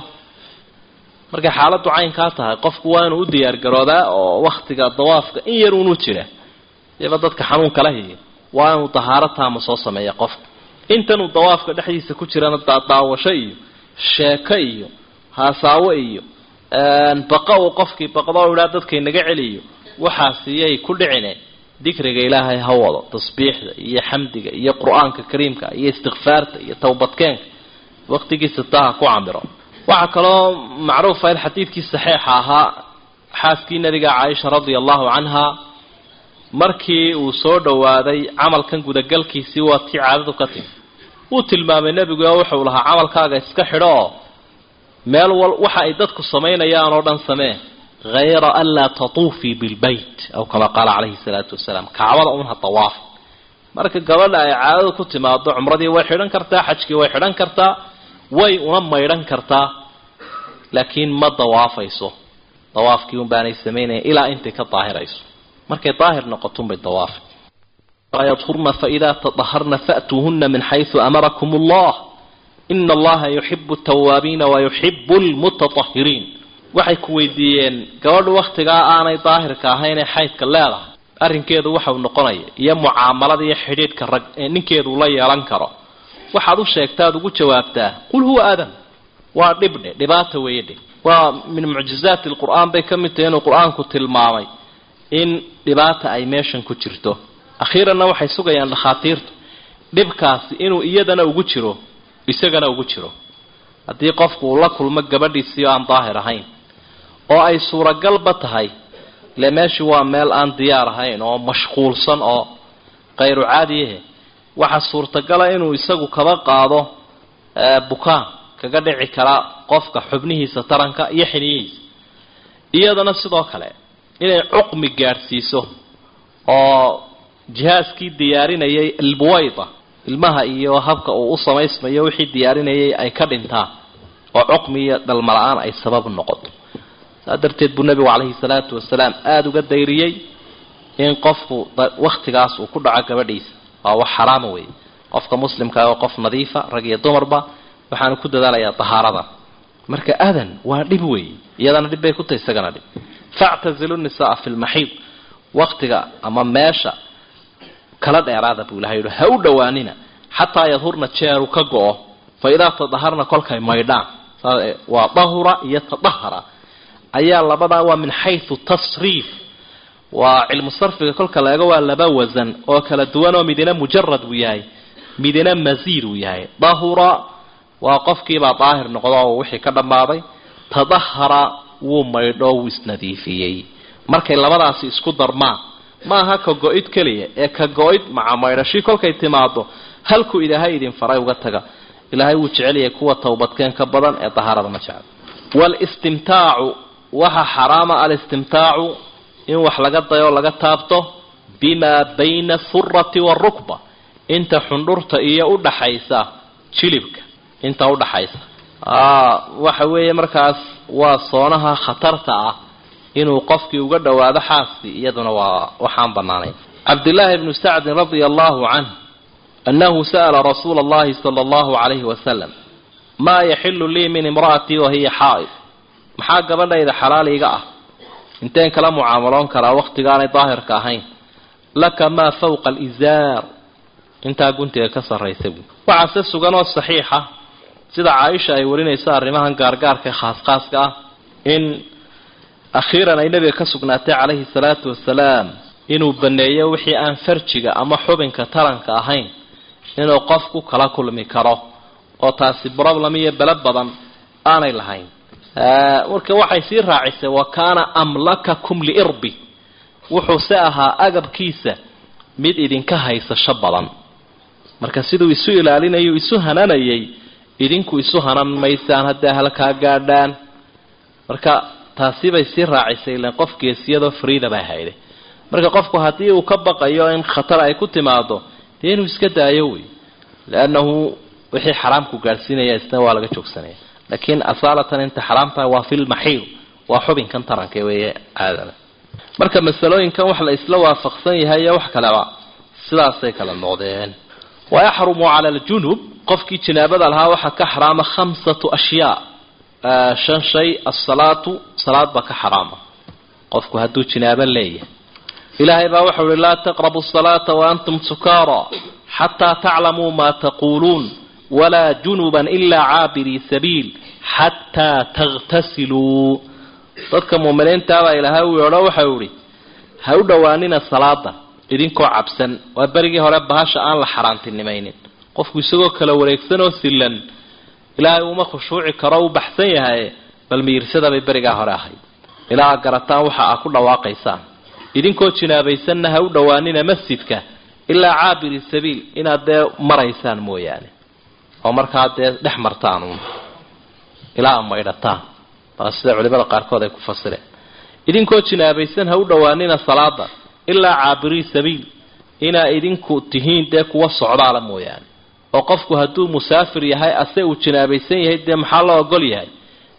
[SPEAKER 2] markay xaaladdu caynkaa tahay qofku waa inuu u diyaargaroodaa oo waktiga dawaafka in yar uunu jira iba dadka xanuunka la hiya waa inuu dahaaro taama soo sameeya qofka intanuu dawaafka dhexdiisa ku jirana daawasho iyo sheeko iyo haasaawo iyo baqa uu qofkii baqdoo idhaa dadkay naga celiyo waxaasiyay ku dhicine dikriga ilaahay ha wado tasbiixda iyo xamdiga iyo qur-aanka kariimka iyo istikfaarta iyo towbadkeenka waqtigiisa taha ku camiro waxaa kaloo macruufa in xadiidkii saxiixa ahaa xaaskii nabiga caaisha radia allahu canha markii uu soo dhowaaday camalkan gudagalkiisii waa tii caadadu ka timi wuu tilmaamay nebigu oo wuxuu lahaa camalkaaga iska xidho oo meel wal waxa ay dadku samaynayaan oo dhan samee hayra an laa tatuufii bilbeyt aw kama qaala calayhi salaatu wasalaam kacbada unha dawaaf marka gabadha ay caadadu ku timaado cumradii way xidhan kartaa xajkii way xidhan kartaa way una maydhan kartaa laakiin ma dawaafayso dawaafkii un baanay samaynayan ilaa intay ka daahirayso markay daahir noqotunbay dawaafa yadhurna faidaa tadaharna fa'tuuhuna min xaysu amarakum allah ina allaha yuxibu tawaabiina wayuxibu lmutatahiriin waxay ku weydiiyeen gabadhu wakhtigaa aanay daahirka ahayn ee xaydka leedahay arrinkeedu waxau noqonaya iyo mucaamalada iyo xidhiidhka rag ee ninkeedu la yeelan karo waxaad u sheegtaad ugu jawaabtaa qul huwa aadam waa dhibdhe dhibaata weeye dhe waa min mucjizaati lqur-aan bay ka mid tahay inuu qur-aanku tilmaamay in dhibaata ay meeshan ku jirto akhiiranna waxay sugayaan dhakhaatiirtu dhibkaasi inuu iyadana ugu jiro isagana ugu jiro haddii qofku uu la kulmo gabadhiisii oo aan daahir ahayn oo ay suuragalba tahay ile meeshii waa meel aan diyaar ahayn oo mashquulsan oo kayru caadiyahe waxaa suurtagala inuu isagu kaba qaado bukaan kaga dhici karaa qofka xubnihiisa taranka iyo xiniyihiisa iyadana sidoo kale inay cuqmi gaadhsiiso oo jihaaskii diyaarinayay albuwayda ilmaha iyo habka uu u samaysmayo wixii diyaarinayay ay ka dhintaan oo cuqmi iyo dhalmala-aan ay sabab noqoto saa darteed buu nebigu calayhi salaatu wasalaam aada uga dayriyey in qofku waktigaas uu ku dhaco gabadhiisa waa wax xaraama weeye qofka muslimka oo qof nadiifa rag iyo dumarba waxaanu ku dadaalayaa dahaarada marka adan waa dhib weeye iyadana dhib bay ku tahay isagana dhib factazilu nisaa fi lmaxiid waktiga ama meesha kala dheeraada buu ilahay yihi ha u dhowaanina xataa yadhurna jeeru ka go-o fa idaa tadaharna kolkay maydhaan waa dahura iyo tadahara ayaa labadaa waa min xaysu tasriif waa cilmu sarfiga kolka la eego waa laba wasan oo kala duwan oo midina mujarad uu yahay midina masiir uu yahay dahura waa qofkiibaa daahir noqdo oo wixii ka dhammaaday tadahara wuu maydho wuu isnadiifiyey markay labadaasi isku darmaan ma aha ka go-id keliya ee ka go-id maca maydhashi kolkay timaado halkuu ilaahay idin faray uga taga ilaahay wuu jecelyahay kuwa towbadkeenka badan ee dahaarada ma jecel walistimtaacu waxa xaraama alistimtaacu in wax laga dayo laga taabto bimaa bayna asurati waarukba inta xundhurta iyo udhaxaysa jilibka inta udhaxaysa waxa weeye markaas waa soonaha khatarta ah inuu qofkii uga dhowaado xaaskii iyaduna waa waxaan banaanayn cabdillaahi bnu sacdin radia allahu canh annahu sa'ala rasuula allahi sala allahu calayhi wasalam maa yaxilu lii min imra'atii wahiya xaa'id maxaa gabadhayda xalaal iga ah inteen kala mucaamaloon karaa wakhtigaanay daahirka ahayn laka maa fawqa alizaar intaa guntiga ka sarraysa buui waxaase sugan oo saxiixa sida caaisha ay warinayso arrimahan gaargaarka khaas-khaaska ah in akhiiran ay nebiga ka sugnaatay calayhi salaatu wasalaam inuu baneeyo wixii aan farjiga ama xubinka taranka ahayn inuu qofku kala kulmi karo oo taasi problem iyo bele badan aanay lahayn marka waxay sii raacisay wa kaana amlakakum liirbi wuxuu se ahaa agabkiisa mid idinka haysasho badan marka siduu isu ilaalinayo isu hananayay idinku isu hanan maysaan hadday halkaa gaadhaan marka taasi bay sii raacisay ilan qof geesiyadoo friida baa hayday marka qofku haddii uu ka baqayo in khatar ay ku timaado dee inuu iska daayo wey leannahu wixii xaraamku gaadhsiinaya isna waa laga joogsanaya laakiin asaalatan inta xaraamtaha waa filmaxiid waa xubinkan taranka weeye caadada marka masalooyinkan wax la isla waafaqsan yahay iyo wax kaleba sidaasay kala noqdeen wayaxrumu cala aljunub qofkii jinaabada lahaa waxaa ka xaraama khamsatu ashyaa shan shay asalaatu salaad baa ka xaraama qofku hadduu jinaabo leeyahay ilaahay baa waxau uhi laa taqrabu asalaata waantum sukaara xataa taclamuu maa taquuluun walaa junuban ilaa caabirii sabiil xataa takhtasiluu dadka muuminiintaabaa ilaahay u yeedho waxau ihi ha u dhowaanina salaada idinkoo cabsan waa berigii hore bahasha aan la xaaraantinimaynin qofku isagoo kala wareegsan oo silan ilaahay uma khushuuci karo u baxsan yahay bal miirsada bay berigaa hore ahayd ilaa a garataan waxa aa ku dhawaaqaysaan idinkoo jinaabaysanna ha u dhowaanina masjidka ilaa caabiri sabiil inaad dee maraysaan mooyaane oo markaa dee dhex martaan uun ilaa maydhataan baa sida culimada qaarkood ay ku fasireen idinkoo jinaabaysan ha u dhowaanina salaada ilaa caabirii sabiil inaa idinku tihiin dee kuwa socdaala mooyaane oo qofku hadduu musaafir yahay ase uu jinaabaysan yahay dee maxaa loo ogol yahay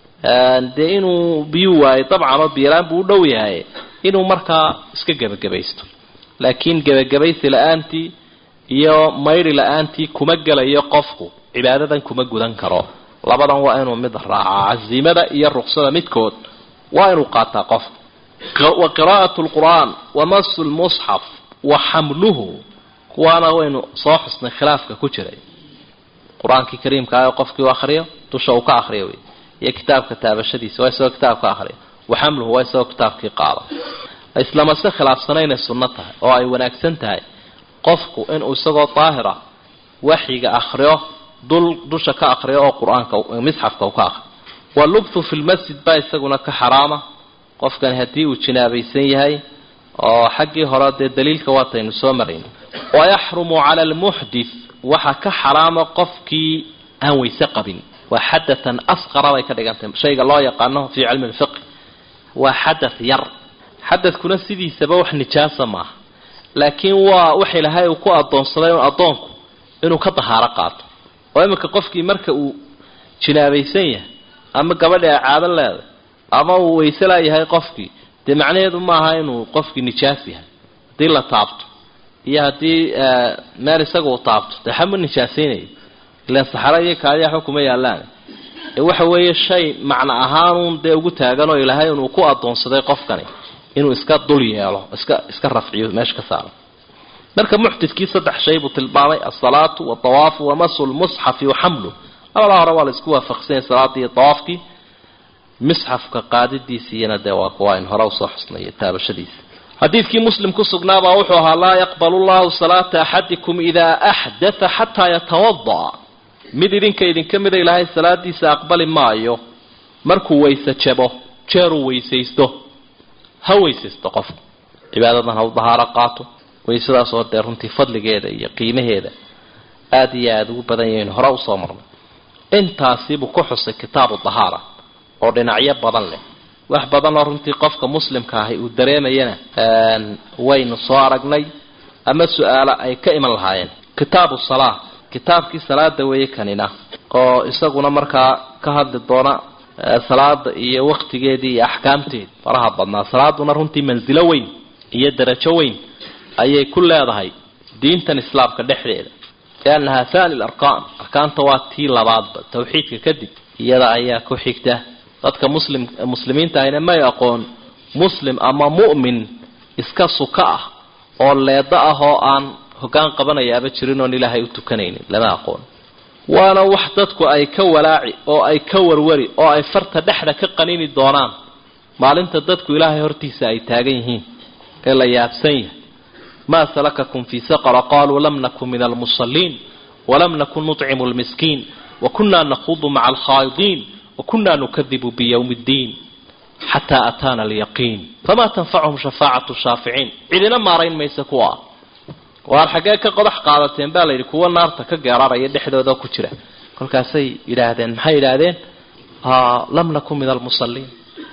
[SPEAKER 2] dee inuu biyuu waayo dabcan oo biyalaan buu u dhow yahay inuu markaa iska gebagabaysto laakiin gebagabaysi la-aantii iyo maydhi la-aantii kuma gelayo qofku cibaadadan kuma gudan karo labadan waa inuu mid raacaa casiimada iyo ruqsada midkood waa inuu qaataa qofku wa qiraa'atu lqur'aan wa masu lmusxaf wa xamluhu kuwaana waynu soo xusnay khilaafka ku jiray qur-aankii kariimka ah qofkii u akriyo dusha uu ka akriyo wey iyo kitaabka taabashadiisa waa isagoo kitaab ka akriyo wa xamluhu waa isagoo kitaabkii qaada islamase khilaafsana inay sunno tahay oo ay wanaagsan tahay qofku inuu isagoo daahira waxyiga akriyo dul dusha ka akriyo oo qur-aanka misxafka uu ka akriyo walubthu fi lmasjid baa isaguna ka xaraama qofkan haddii uu jinaabaysan yahay oo xaggii hore dee daliilka waataynu soo marayn wayaxrumu cala almuxdith waxaa ka xaraama qofkii aan weyse qabin waa xadatan asqara bay ka dhigantahay shayga loo yaqaano fii cilmi lfiqi waa xadath yar xadadkuna sidiisaba wax nijaasa maaha laakiin waa wax ilahay uu ku adoonsaday un addoonku inuu ka dahaaro qaato oo iminka qofkii marka uu jinaabaysan yahay ama gabadhi ay caado leedahay ama uu wayse laayahay qofkii dee macnaheedu maaha inuu qofkii nijaas yahay haddii la taabto iyo haddii meel isaga uu taabto dee xama nijaasaynayo ilaan saxaro iyo kaadiya xukuma yaallaan ee waxa weeye shay macno ahaanuun dee ugu taagan oo ilaahay inuu ku adoonsaday qofkani inuu iska dul yeelo iska iska rafciyo meesha ka saaro marka muxdidkii saddex shay buu tilmaamay asalaatu waawaafu wamasu lmusxafi waxamlu labadaa hore waa la isku waafaqsanyay salaadii iyo awaafkii misxafka qaadidiisiiyana dee waa kuwa ayn hore usoo xusnay taabashadiisa xadiidkii muslim ku sugnaabaa wuxuu ahaa laa yaqbalu llahu salaata axadikum idaa axdatha xataa yatawada'a mid idinka idinka mida ilaahay salaadiisa aqbali maayo markuu weyse jabo jeeruu weysaysto ha weysaysto qofku cibaadadan ha u dahaaro qaato weysadaas oo dee runtii fadligeeda iyo qiimaheeda aada iyo aada ugu badan yahiin hore usoo marnay intaasibuu ku xusay kitaabu dahaara oo dhinacyo badan leh wax badan oo runtii qofka muslimka ahi uu dareemayana waynu soo aragnay ama su-aalo ay ka iman lahaayeen kitaabu salaa kitaabkii salaada weeye kanina oo isaguna markaa ka hadli doona salaada iyo waktigeedii iyo axkaamteedi faraha badnaa salaaduna runtii mansilo weyn iyo darajo weyn ayay ku leedahay diintan islaamka dhexdeeda liannaha thani larkaan arkaanta waa tii labaadba tawxiidka kadib iyada ayaa ku xigta dadka muslim muslimiinta ahina may aqoon muslim ama mu'min iska suka ah oo leeda ah oo aan hoggaan qabanayaaba jirin oon ilaahay u tukanaynin lama aqoon waana wax dadku ay ka walaaci oo ay ka warwari oo ay farta dhexda ka qanini doonaan maalinta dadku ilaahay hortiisa ay taagan yihiin ee la yaabsan yahay maa salakakum fii saqara qaluu lam nakun min almusaliin walam nakun nucimu lmiskiin wakunaa nakhuudu maca alkhaa'idiin wakunaa nukadibu biyowmi ddiin xataa ataana alyaqiin famaa tanfacuhum shafaacatu shaaficiin cidina maarayn maysa kuwa waar xaggee ka qodax qaadateen baa layidhi kuwa naarta ka geeraraya dhexdooda ku jira kolkaasay yidhaahdeen maxay yidhaahdeen lam nakun min almusaliin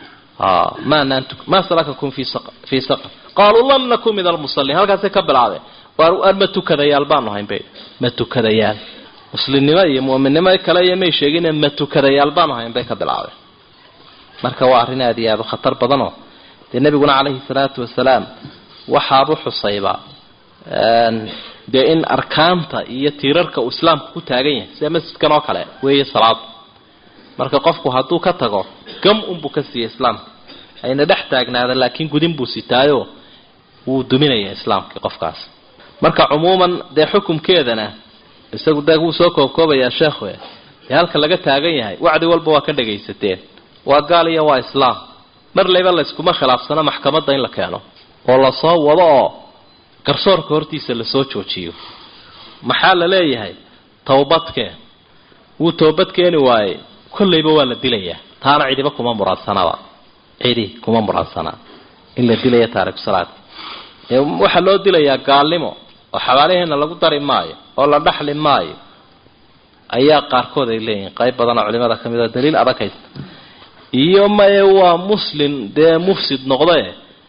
[SPEAKER 2] maa salakakum fii saqar qaaluu lam nakun min almusaliin halkaasay ka bilaabeen waar ma tukadayaal baanu hayn bay ma tukadayaal muslimnimo iyo mu'minnimo kale iyo may sheegine ma tukadayaal baanu hayn bay ka bilaabeen marka waa arrin aada iyo aada u khatar badanoo dee nebiguna calayhi salaatu wasalaam waxaabu xusayba dee in arkaanta iyo tiirarka uu islaamku ku taagan yahay sida masjidkan oo kale weeye salaadu marka qofku hadduu ka tago gam unbuu ka siiyey islaamka ayna dhex taagnaada laakiin gudin buu sitaayo wuu duminaya islaamkii qofkaas marka cumuuman dee xukumkeedana isagu dee wuu soo koobkoobayaa sheekhu dee halka laga taagan yahay wacdi walba waa ka dhagaysateen waa gaal iyo waa islaam mar layba layskuma khilaafsano maxkamadda in la keeno oo lasoo wado oo garsoorka hortiisa lasoo joojiyo maxaa la leeyahay towbadkeen wuu toobad keeni waayey kollayba waa la dilayaa taana cidiba kuma muraadsanaba cidi kuma muraadsanaa in la dilaya taariku salaadka waxaa loo dilayaa gaalnimo oo xabaalaheena lagu dari maayo oo la dhaxli maayo ayaa qaarkood ay leeyihiin qayb badan oo culimada ka mid oo daliil adag haysta iyo maye waa muslim dee mufsid noqde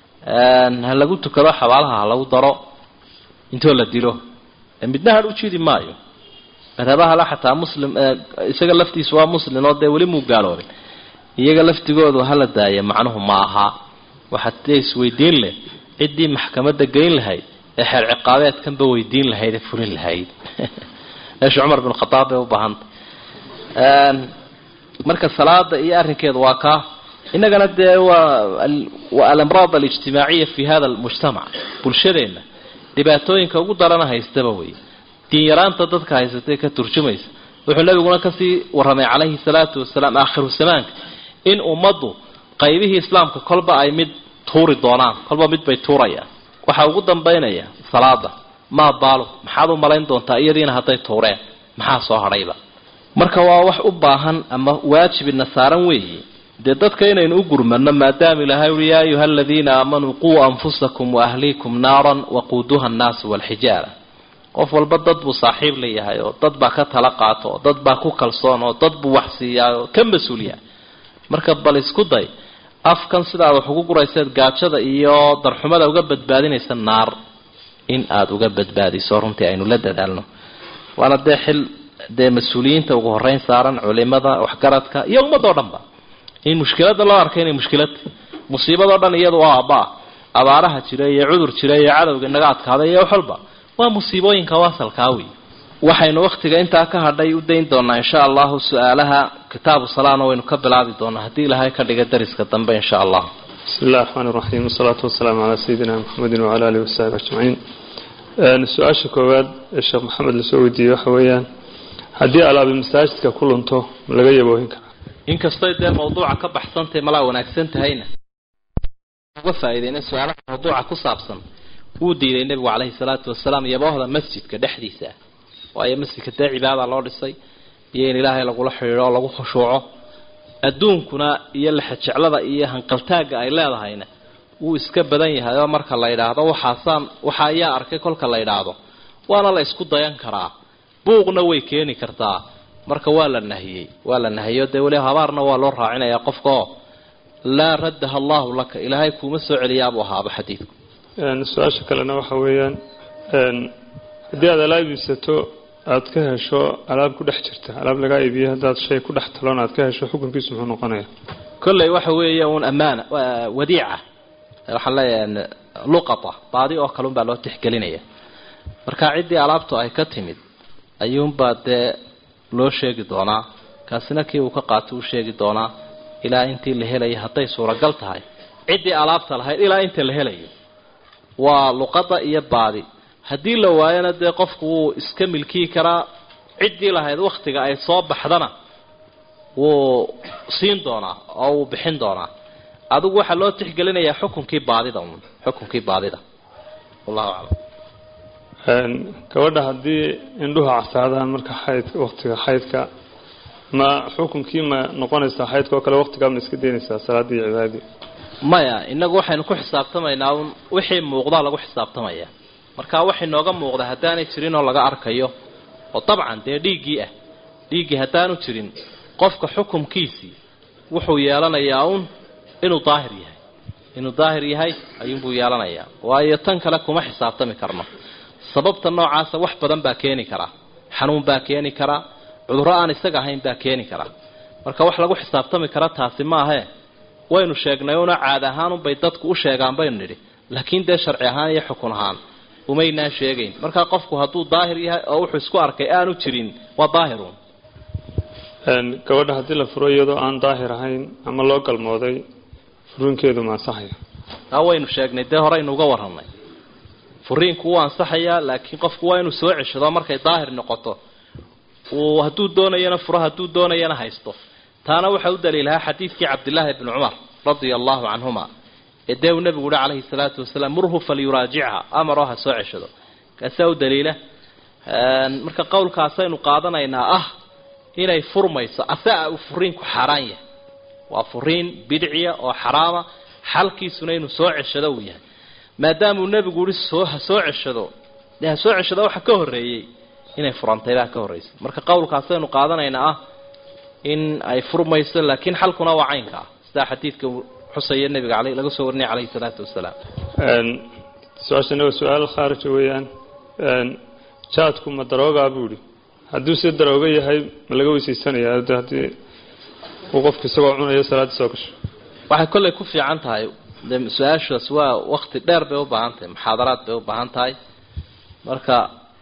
[SPEAKER 2] ha lagu tukado xabaalaha ha lagu daro intoo la dilo midna hadh u jidi maayo madhabahale xataa muslim isaga laftiisu waa muslim oo dee weli muu gaaloobin iyaga laftigoodu hala daaya macnuhu ma aha waxaad dee isweydiin leh ciddii maxkamadda geyn lahayd ee xeer ciqaabeedkanba weydiin lahayd ee furin lahayd meesha cumar bin khadaab bay u baahantay marka salaada iyo arrinkeedu waa kaa innagana dee waa waa alamraad alijtimaaciya fi hada almujtamac bulshadeenna dhibaatooyinka ugu darana haystaba wey diinyaraanta dadka haysatay ka turjumaysa wuxuu nabiguna kasii warramay calayhi salaatu wasalaam aakhiru zamaanka in ummaddu qaybihii islaamka kolba ay mid tuuri doonaan kolba mid bay tuurayaan waxaa ugu dambaynaya salaada maa baalo maxaad u malayn doontaa iyadiina hadday tuureen maxaa soo hadhayba marka waa wax u baahan ama waajibina saaran weeye dee dadka inaynu u gurmano maadaama ilaahay ui yaa ayuha aladiina aamanuu quu anfusakum waahliikum naaran waquuduha annaasu walxijaara qof walba dad buu saaxiib leeyahay oo dad baa ka tala qaato oo dad baa ku kalsoon oo dad buu wax siiyaa oo ka mas-uuliya marka bal isku day afkan sidaad wax ugu gurayseed gaajada iyo darxumada uga badbaadinaysa naar in aada uga badbaadiso runtii aynu la dadaalno waana dee xil dee mas-uuliyiinta ugu horeyn saaran culimada waxgaradka iyo ummadoo dhanba in mushkiladda loo arkay inay mushkilad musiibadoo dhan iyadu waa aabaa abaaraha jira iyo cudur jira iyo cadowga naga adkaaday iyo wax walba waa musiibooyinka waasalkaa wey waxaynu wakhtiga intaa ka hadhay u dayn doonaa insha allahu su-aalaha kitaabu salaana waynu ka bilaabi doonaa haddii ilaahay ka dhiga dariska dambe insha allah
[SPEAKER 3] bismi illahi raxmaan iraxiim wasalaatu wasalaamu calaa sayidina maxamedin wacala alihi wasaxbi ajmaciin su-aasha koowaad ee sheekh maxamed lasoo weydiiyey waxa weeyaan haddii alaabi masaajidka ku lunto ma laga yaboohin karaa
[SPEAKER 2] inkastay dee mawduuca ka baxsantahay malaa wanaagsan tahayna uga faa'iideyna su-aalaha mawduuca ku saabsan wuu diiday nebigu caleyhi salaatu wasalaam yaboohda masjidka dhexdiisa waayo masjidka dee cibaada loo dhisay iyo in ilaahay lagula xidhiidho oo lagu khushuuco adduunkuna iyo lexejeclada iyo hanqaltaagga ay leedahayna wuu iska badan yahay oo marka la yidhaahdo waxaasaan waxa ayaa arkay kolka la yidhaahdo waana la isku dayan karaa buuqna way keeni kartaa marka waa la nahiyey waa la nahiyo dee weli habaarna waa loo raacinayaa qofka oo laa raddaha allahu laka ilaahay kuuma soo celiyaabuu ahaaba xadiidku
[SPEAKER 3] su-aasha kalena waxa weeyaan haddii aad alaab iibsato aada ka hesho alaab ku dhex jirta alaab lagaa iibiyo haddaad shay ku dhex taloon aad ka hesho xukunkiisu muxuu noqonaya
[SPEAKER 2] kolley waxa weeye uun ammaana wadiica waxaan leeyahay luqata baadi oo kale unbaa loo tixgelinaya marka ciddii alaabtu ay ka timid ayuunbaa dee loo sheegi doonaa kaasina kii uu ka qaato u sheegi doonaa ilaa intii la helayo hadday suuragal tahay ciddii alaabta lahayd ilaa inta la helayo waa luqada iyo baadi haddii la waayona dee qofku wuu iska milkiyi karaa ciddii lahayd wakhtiga ay soo baxdana wuu siin doonaa oo wuu bixin doonaa adigu waxaa loo tixgelinayaa xukunkii baadida un xukunkii baadida wallahu aclam
[SPEAKER 3] gabadha haddii indhuhu casaadaan marka xayd waktiga xaydka ma xukunkii ma noqonaysaa xaydka oo kale waktigaa ma iska daynaysaa salaadii iyo cibaadadii
[SPEAKER 2] maya inagu waxaynu ku xisaabtamaynaa un wixii muuqdaa lagu xisaabtamaya marka wax inooga muuqda haddaanay jirin oo laga arkayo oo dabcan dee dhiiggii ah dhiiggii haddaanu jirin qofka xukumkiisii wuxuu yeelanayaa un inuu daahir yahay inuu daahir yahay ayuunbuu yeelanayaa waayo tan kale kuma xisaabtami karno sababta noocaasa wax badan baa keeni karaa xanuun baa keeni karaa cudurro aan isaga ahayn baa keeni karaa marka wax lagu xisaabtami kara taasi maahe waynu sheegnay una caad ahaanunbay dadku u sheegaan baynu nidhi laakiin dee sharci ahaan iyo xukun ahaan umaynaa sheegayn markaa qofku hadduu daahir yahay oo wuxuu isku arkay aanu jirin waa daahirun
[SPEAKER 3] gabadha haddii la furo iyadoo aan daahir ahayn ama loo galmooday furiinkeedu ma ansaxaya
[SPEAKER 2] taa waynu sheegnay dee horeynu uga warramnay furiinku wuu ansaxayaa laakiin qofku waa inuu soo ceshado markay daahir noqoto uu hadduu doonayana furo hadduu doonayana haysto taana waxaa u daliilahaa xadiidkii cabdillaahi bni cumar radia allahu canhuma ee dee uu nebigu uhi calayhi salaatu wasalaam murhu falyuraajicha amaroo ha soo ceshado kaasaa u daliila marka qowlkaasaynu qaadanaynaa ah inay furmayso asaa uu furiinku xaaraan yahay waa furiin bidciya oo xaraama xalkiisuna inuu soo ceshado uu yahay maadaamuu nebigu uhi soo ha soo ceshado dee ha soo ceshado waxa ka horreeyey inay furantay baa ka horraysay marka qowlkaasaynu qaadanaynaa ah in ay furmayso laakiin xalkuna waa caynka ah sidaa xadiidka xusaya nebiga ale laga soo warinaya calayhi salaatu wasalaam
[SPEAKER 3] su-aashana waa su-aal khaarija weeyaan jaadku ma daroogaa buu ihi hadduu si darooga yahay ma laga weysaysanaya haddii uu qofku isagoo cunayo salaaddii soo gasho
[SPEAKER 2] waxay kollay ku fiican tahay de su-aashaas waa wakti dheer bay u baahan tahay muxaadaraad bay u baahan tahay marka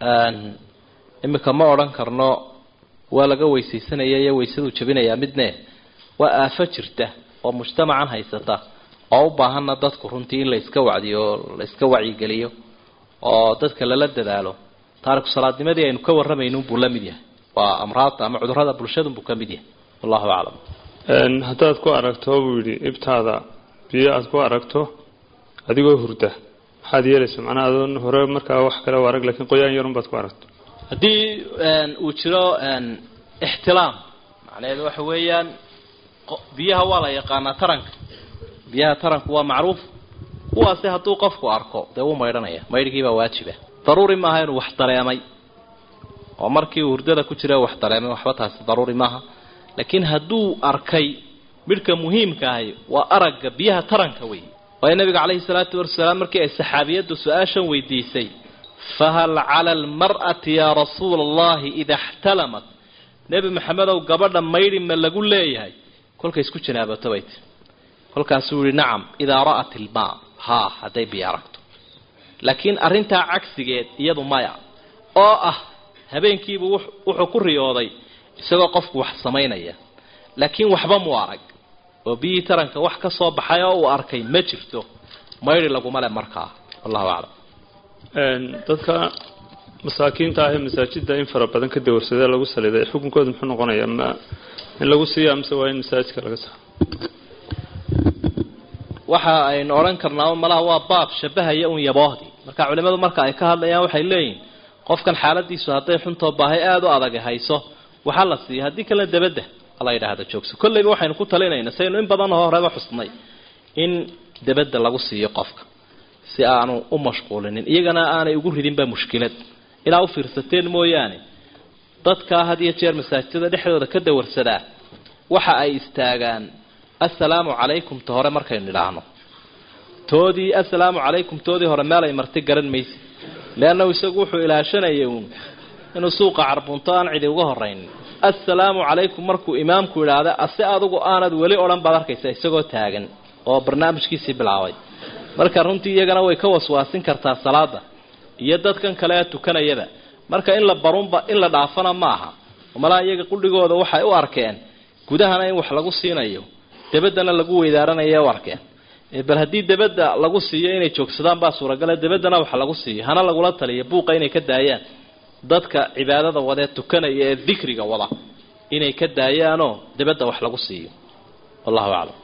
[SPEAKER 2] iminka ma odhan karno waa laga weysaysanaya iyo weysaduu jabinayaa midne waa aafo jirta oo mujtamacan haysata oo u baahanna dadku runtii in la iska wacdiyo oo la iska wacyigeliyo oo dadka lala dadaalo taariku salaadnimadii aynu ka warramayno unbuu la mid yahay waa amraadta ama cudurrada bulshadunbuu ka mid yahay wallahu aclam
[SPEAKER 3] haddaad ku aragto buu yidhi ibtaada biyo aada ku aragto adigoo hurda maxaad yeelaysa macnaa adoon hore markaa wax kale u arag lakiin qoyaan yarun baad ku aragto
[SPEAKER 2] haddii uu jiro ixtilaam macnaheedu waxa weeyaan biyaha waa la yaqaanaa taranka biyaha taranku waa macruuf kuwaasi hadduu qofku arko dee wuu maydhanaya maydhgiibaa waajiba daruuri maaha inuu wax dareemay oo markii uu hurdada ku jira wax dareemay waxba taasi daruuri maaha laakiin hadduu arkay midhka muhiimka ahi waa aragga biyaha taranka wey waayo nabiga calayhi salaatu wasalaam markii ay saxaabiyaddu su-aashan weydiisay fahal cala almar'ati yaa rasuula allahi ida ixtalamat nebi maxamedow gabadha maydhi ma lagu leeyahay kolkay isku janaabato bay tii kolkaasuu yihi nacam idaa ra'at ilmaa haa hadday biyo aragto laakiin arrintaa cagsigeed iyadu maya oo ah habeenkiibuu wuxuu ku riyooday isagoo qofku wax samaynaya laakiin waxba muu arag oo biyihii taranka wax ka soo baxay oo uu arkay ma jirto maydhi laguma le markaa wallahu aclam
[SPEAKER 3] dadka masaakiinta ah ee masaajidda in fara badan ka dawarsadee lagu saliday xukunkooda muxuu noqonayaa ma in lagu siiya mise waa in masaajidka laga saaro
[SPEAKER 2] waxa aynu odhan karnaa malaha waa baab shabahaya un yaboohdii marka culimadu marka ay ka hadlayaan waxay leeyihin qofkan xaaladiisu hadday xuntoo baahay aada u adag hayso waxaa la siiya haddii kale dabadda la yidhaahda joogso kollayba waxaynu ku talinayna saynu in badan oo horeba xusnay in dabadda lagu siiyo qofka si aanu u mashquulinin iyagana aanay ugu ridinba mushkilad ilaa u fiirsateen mooyaane dadkaa had iyo jeer masaajidada dhexdooda ka dawarsadaa waxa ay istaagaan assalaamu calaykum ta hore markaynu idhaahno toodii assalaamu calaykum toodii hore meel ay marti garan maysa leannahu isagu wuxuu ilaashanayay uun inuu suuqa carbunto aan cidi uga horaynin assalaamu calaykum markuu imaamku idhaahda ase adugu aanad weli odhan baad arkaysa isagoo taagan oo barnaamijkiisii bilaabay marka runtii iyagana way ka waswaasin kartaa salaada iyo dadkan kale ee tukanayaba marka in la barunba in la dhaafana maaha malaha iyaga qudhigooda waxay u arkeen gudahana in wax lagu siinayo dabadana lagu weydaaranayo u arkeen bal haddii dabadda lagu siiyo inay joogsadaan baa suuragale dabaddana wax lagu siiyo hana lagula taliyo buuqa inay ka daayaan dadka cibaadada wadee tukanaya ee dikriga wada inay ka daayaanoo dabadda wax lagu siiyo wallahu aclam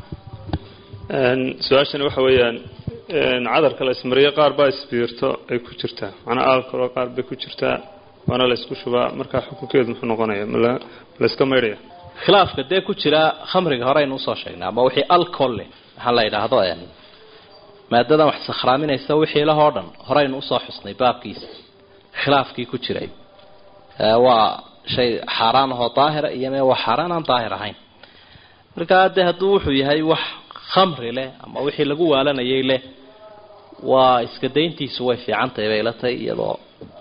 [SPEAKER 3] su-aashani waxa weeyaan cadarka la ismariyo qaar baa isbiirto ay ku jirtaa macnaa alcolo qaar bay ku jirtaa waana la isku shubaa markaa xukunkeedu muxuu noqonaya ma la iska maydhaya
[SPEAKER 2] khilaafka dee ku jira khamriga hore aynu usoo sheegnay ama wixii alcohol leh waxaa la yidhaahdo maadadan wax sakhraaminaysa wixii lahoo dhan horeynu usoo xusnay baabkiisa khilaafkii ku jiray waa shay xaaraan ahoo daahira iyo mee waa xaaraan aan daahir ahayn markaa dee hadduu wuxuu yahay wax khamri leh ama wixii lagu waalanayay leh waa iska dayntiisu way fiican tahay bay la tahay iyadoo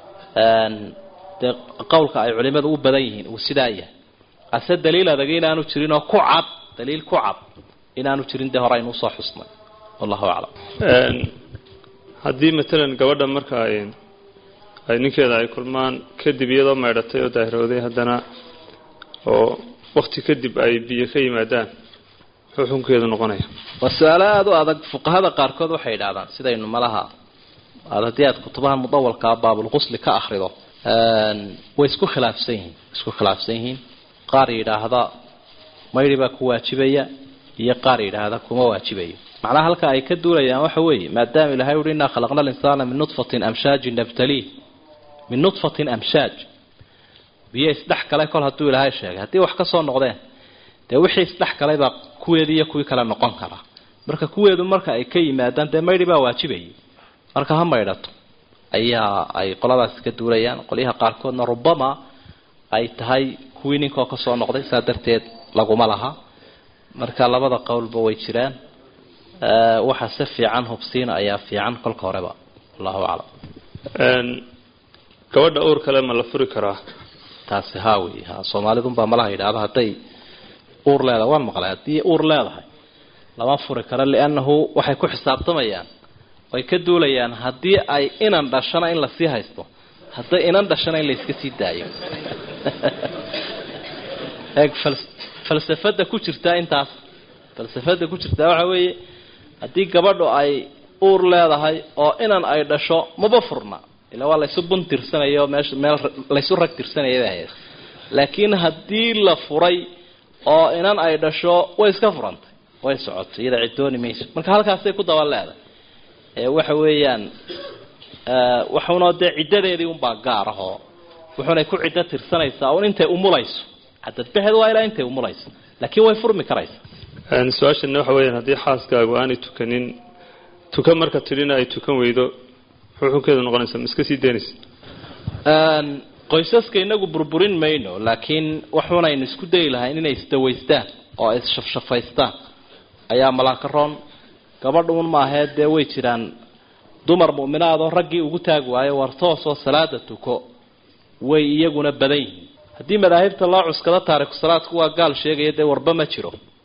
[SPEAKER 2] dee qowlka ay culimadu u badan yihiin uu sidaa yahay ase daliil adag inaanu jirin oo ku cad daliil ku cad inaanu jirin dee hore aynu usoo xusnay wallahu aclam
[SPEAKER 3] haddii matalan gabadha marka ay ay ninkeeda ay kulmaan kadib iyadoo maydhatay oo daahirooday haddana oo wakti kadib ay biyo ka yimaadaan muxuu xukunkeedu noqonaya
[SPEAKER 2] waa su-aalo aada u adag fuqahada qaarkood waxay yidhahdaan sidaynu malaha aad haddii aad kutubaha mudawalkaa baabulqusli ka akrido way isku khilaafsan yihiin isku khilaafsan yihiin qaar yidhaahda mayri baa ku waajibaya iyo qaar yidhaahda kuma waajibayo macnaha halka ay ka duulayaan waxa weeye maadaama ilahay uhi innaa khalaqna alinsaana min nudfatin amshaajin nabtaliih min nudfatin amshaaj biyo isdhex galay kol hadduu ilaahay sheegay haddii wax ka soo noqdeen dee wixii isdhex galay baa kuweedii iyo kuwii kale noqon kara marka kuweedu marka ay ka yimaadaan dee maydhi baa waajibayay marka ha maydhato ayaa ay qoladaas ka duulayaan qolyaha qaarkoodna rubama ay tahay kuwii ninkoo ka soo noqday saa darteed laguma laha marka labada qowlba way jiraan waxa si fiican hubsiina ayaa fiican kolka horeba allahu aclam
[SPEAKER 3] gabadha uur kale ma la furi karaa
[SPEAKER 2] taasi haa wey ha soomaalidunbaa malaha yidhaahda hadday uur leedahay waan maqlay haddii uur leedahay lama furi karo liannahu waxay ku xisaabtamayaan way ka duulayaan haddii ay inan dhashana in lasii haysto hadday inan dhashana in layska sii daayo eeg falsafada ku jirtaa intaas falsafada ku jirtaa waxa weeye haddii gabadhu ay uur leedahay oo inan ay dhasho maba furna ila waa laysu bun tirsanayo meesha meel laysu rag tirsanaya bay ahayd laakiin haddii la furay oo inan ay dhasho way iska furantay way socotay iyada cidooni mayso marka halkaasay ku daba leedahay ee waxa weeyaan waxuna dee ciddadeedii unbaa gaar ahoo wuxunay ku ciddo tirsanaysaa un intay umulayso cadadbaheed waa ilaa intay umulayso laakiin way furmi karaysa
[SPEAKER 3] su-aashana waxa weyaan haddii xaaskaagu aanay tukanin tukan marka tidhina ay tukan weydo muxuu xukunkeedu noqonaysa ma iska sii daynaysa
[SPEAKER 2] qoysaska inagu burburin mayno laakiin waxunaynu isku dayi lahayn inay isdawaystaan oo ay isshafshafaystaan ayaa malaaka roon gabadha un maahee dee way jiraan dumar mu'minaadoo raggii ugu taagi waayo war toosoo salaada tuko way iyaguna badan yihiin haddii madaahibta loo cuskado taariku salaadku waa gaal sheegaya dee warba ma jiro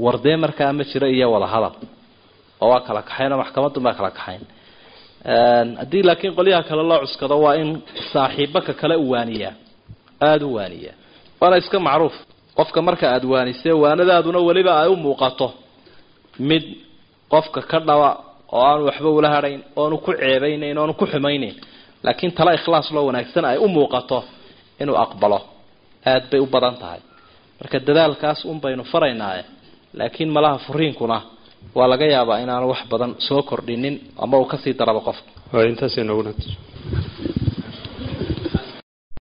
[SPEAKER 2] wardee markaa ma jiro iyo wada hadal oo waa kala kaxayn oo maxkamadun baa kala kaxayn haddii laakiin qolyaha kale loo cuskado waa in saaxiibaka kale u waaniyaa aada u waaniyaa waana iska macruuf qofka marka aada waanisee waanadaaduna weliba ay u muuqato mid qofka ka dhaba oo aanu waxba ula hadhayn oonu ku ceebaynayn oonu ku xumaynayn laakiin tala ikhlaas loo wanaagsan ay u muuqato inuu aqbalo aada bay u badan tahay marka dadaalkaas un baynu faraynaaye laakiin malaha furiinkuna waa laga yaabaa inaanu wax badan soo kordhinin ama uu kasii darabo qofka
[SPEAKER 3] waa intaas inoogu nat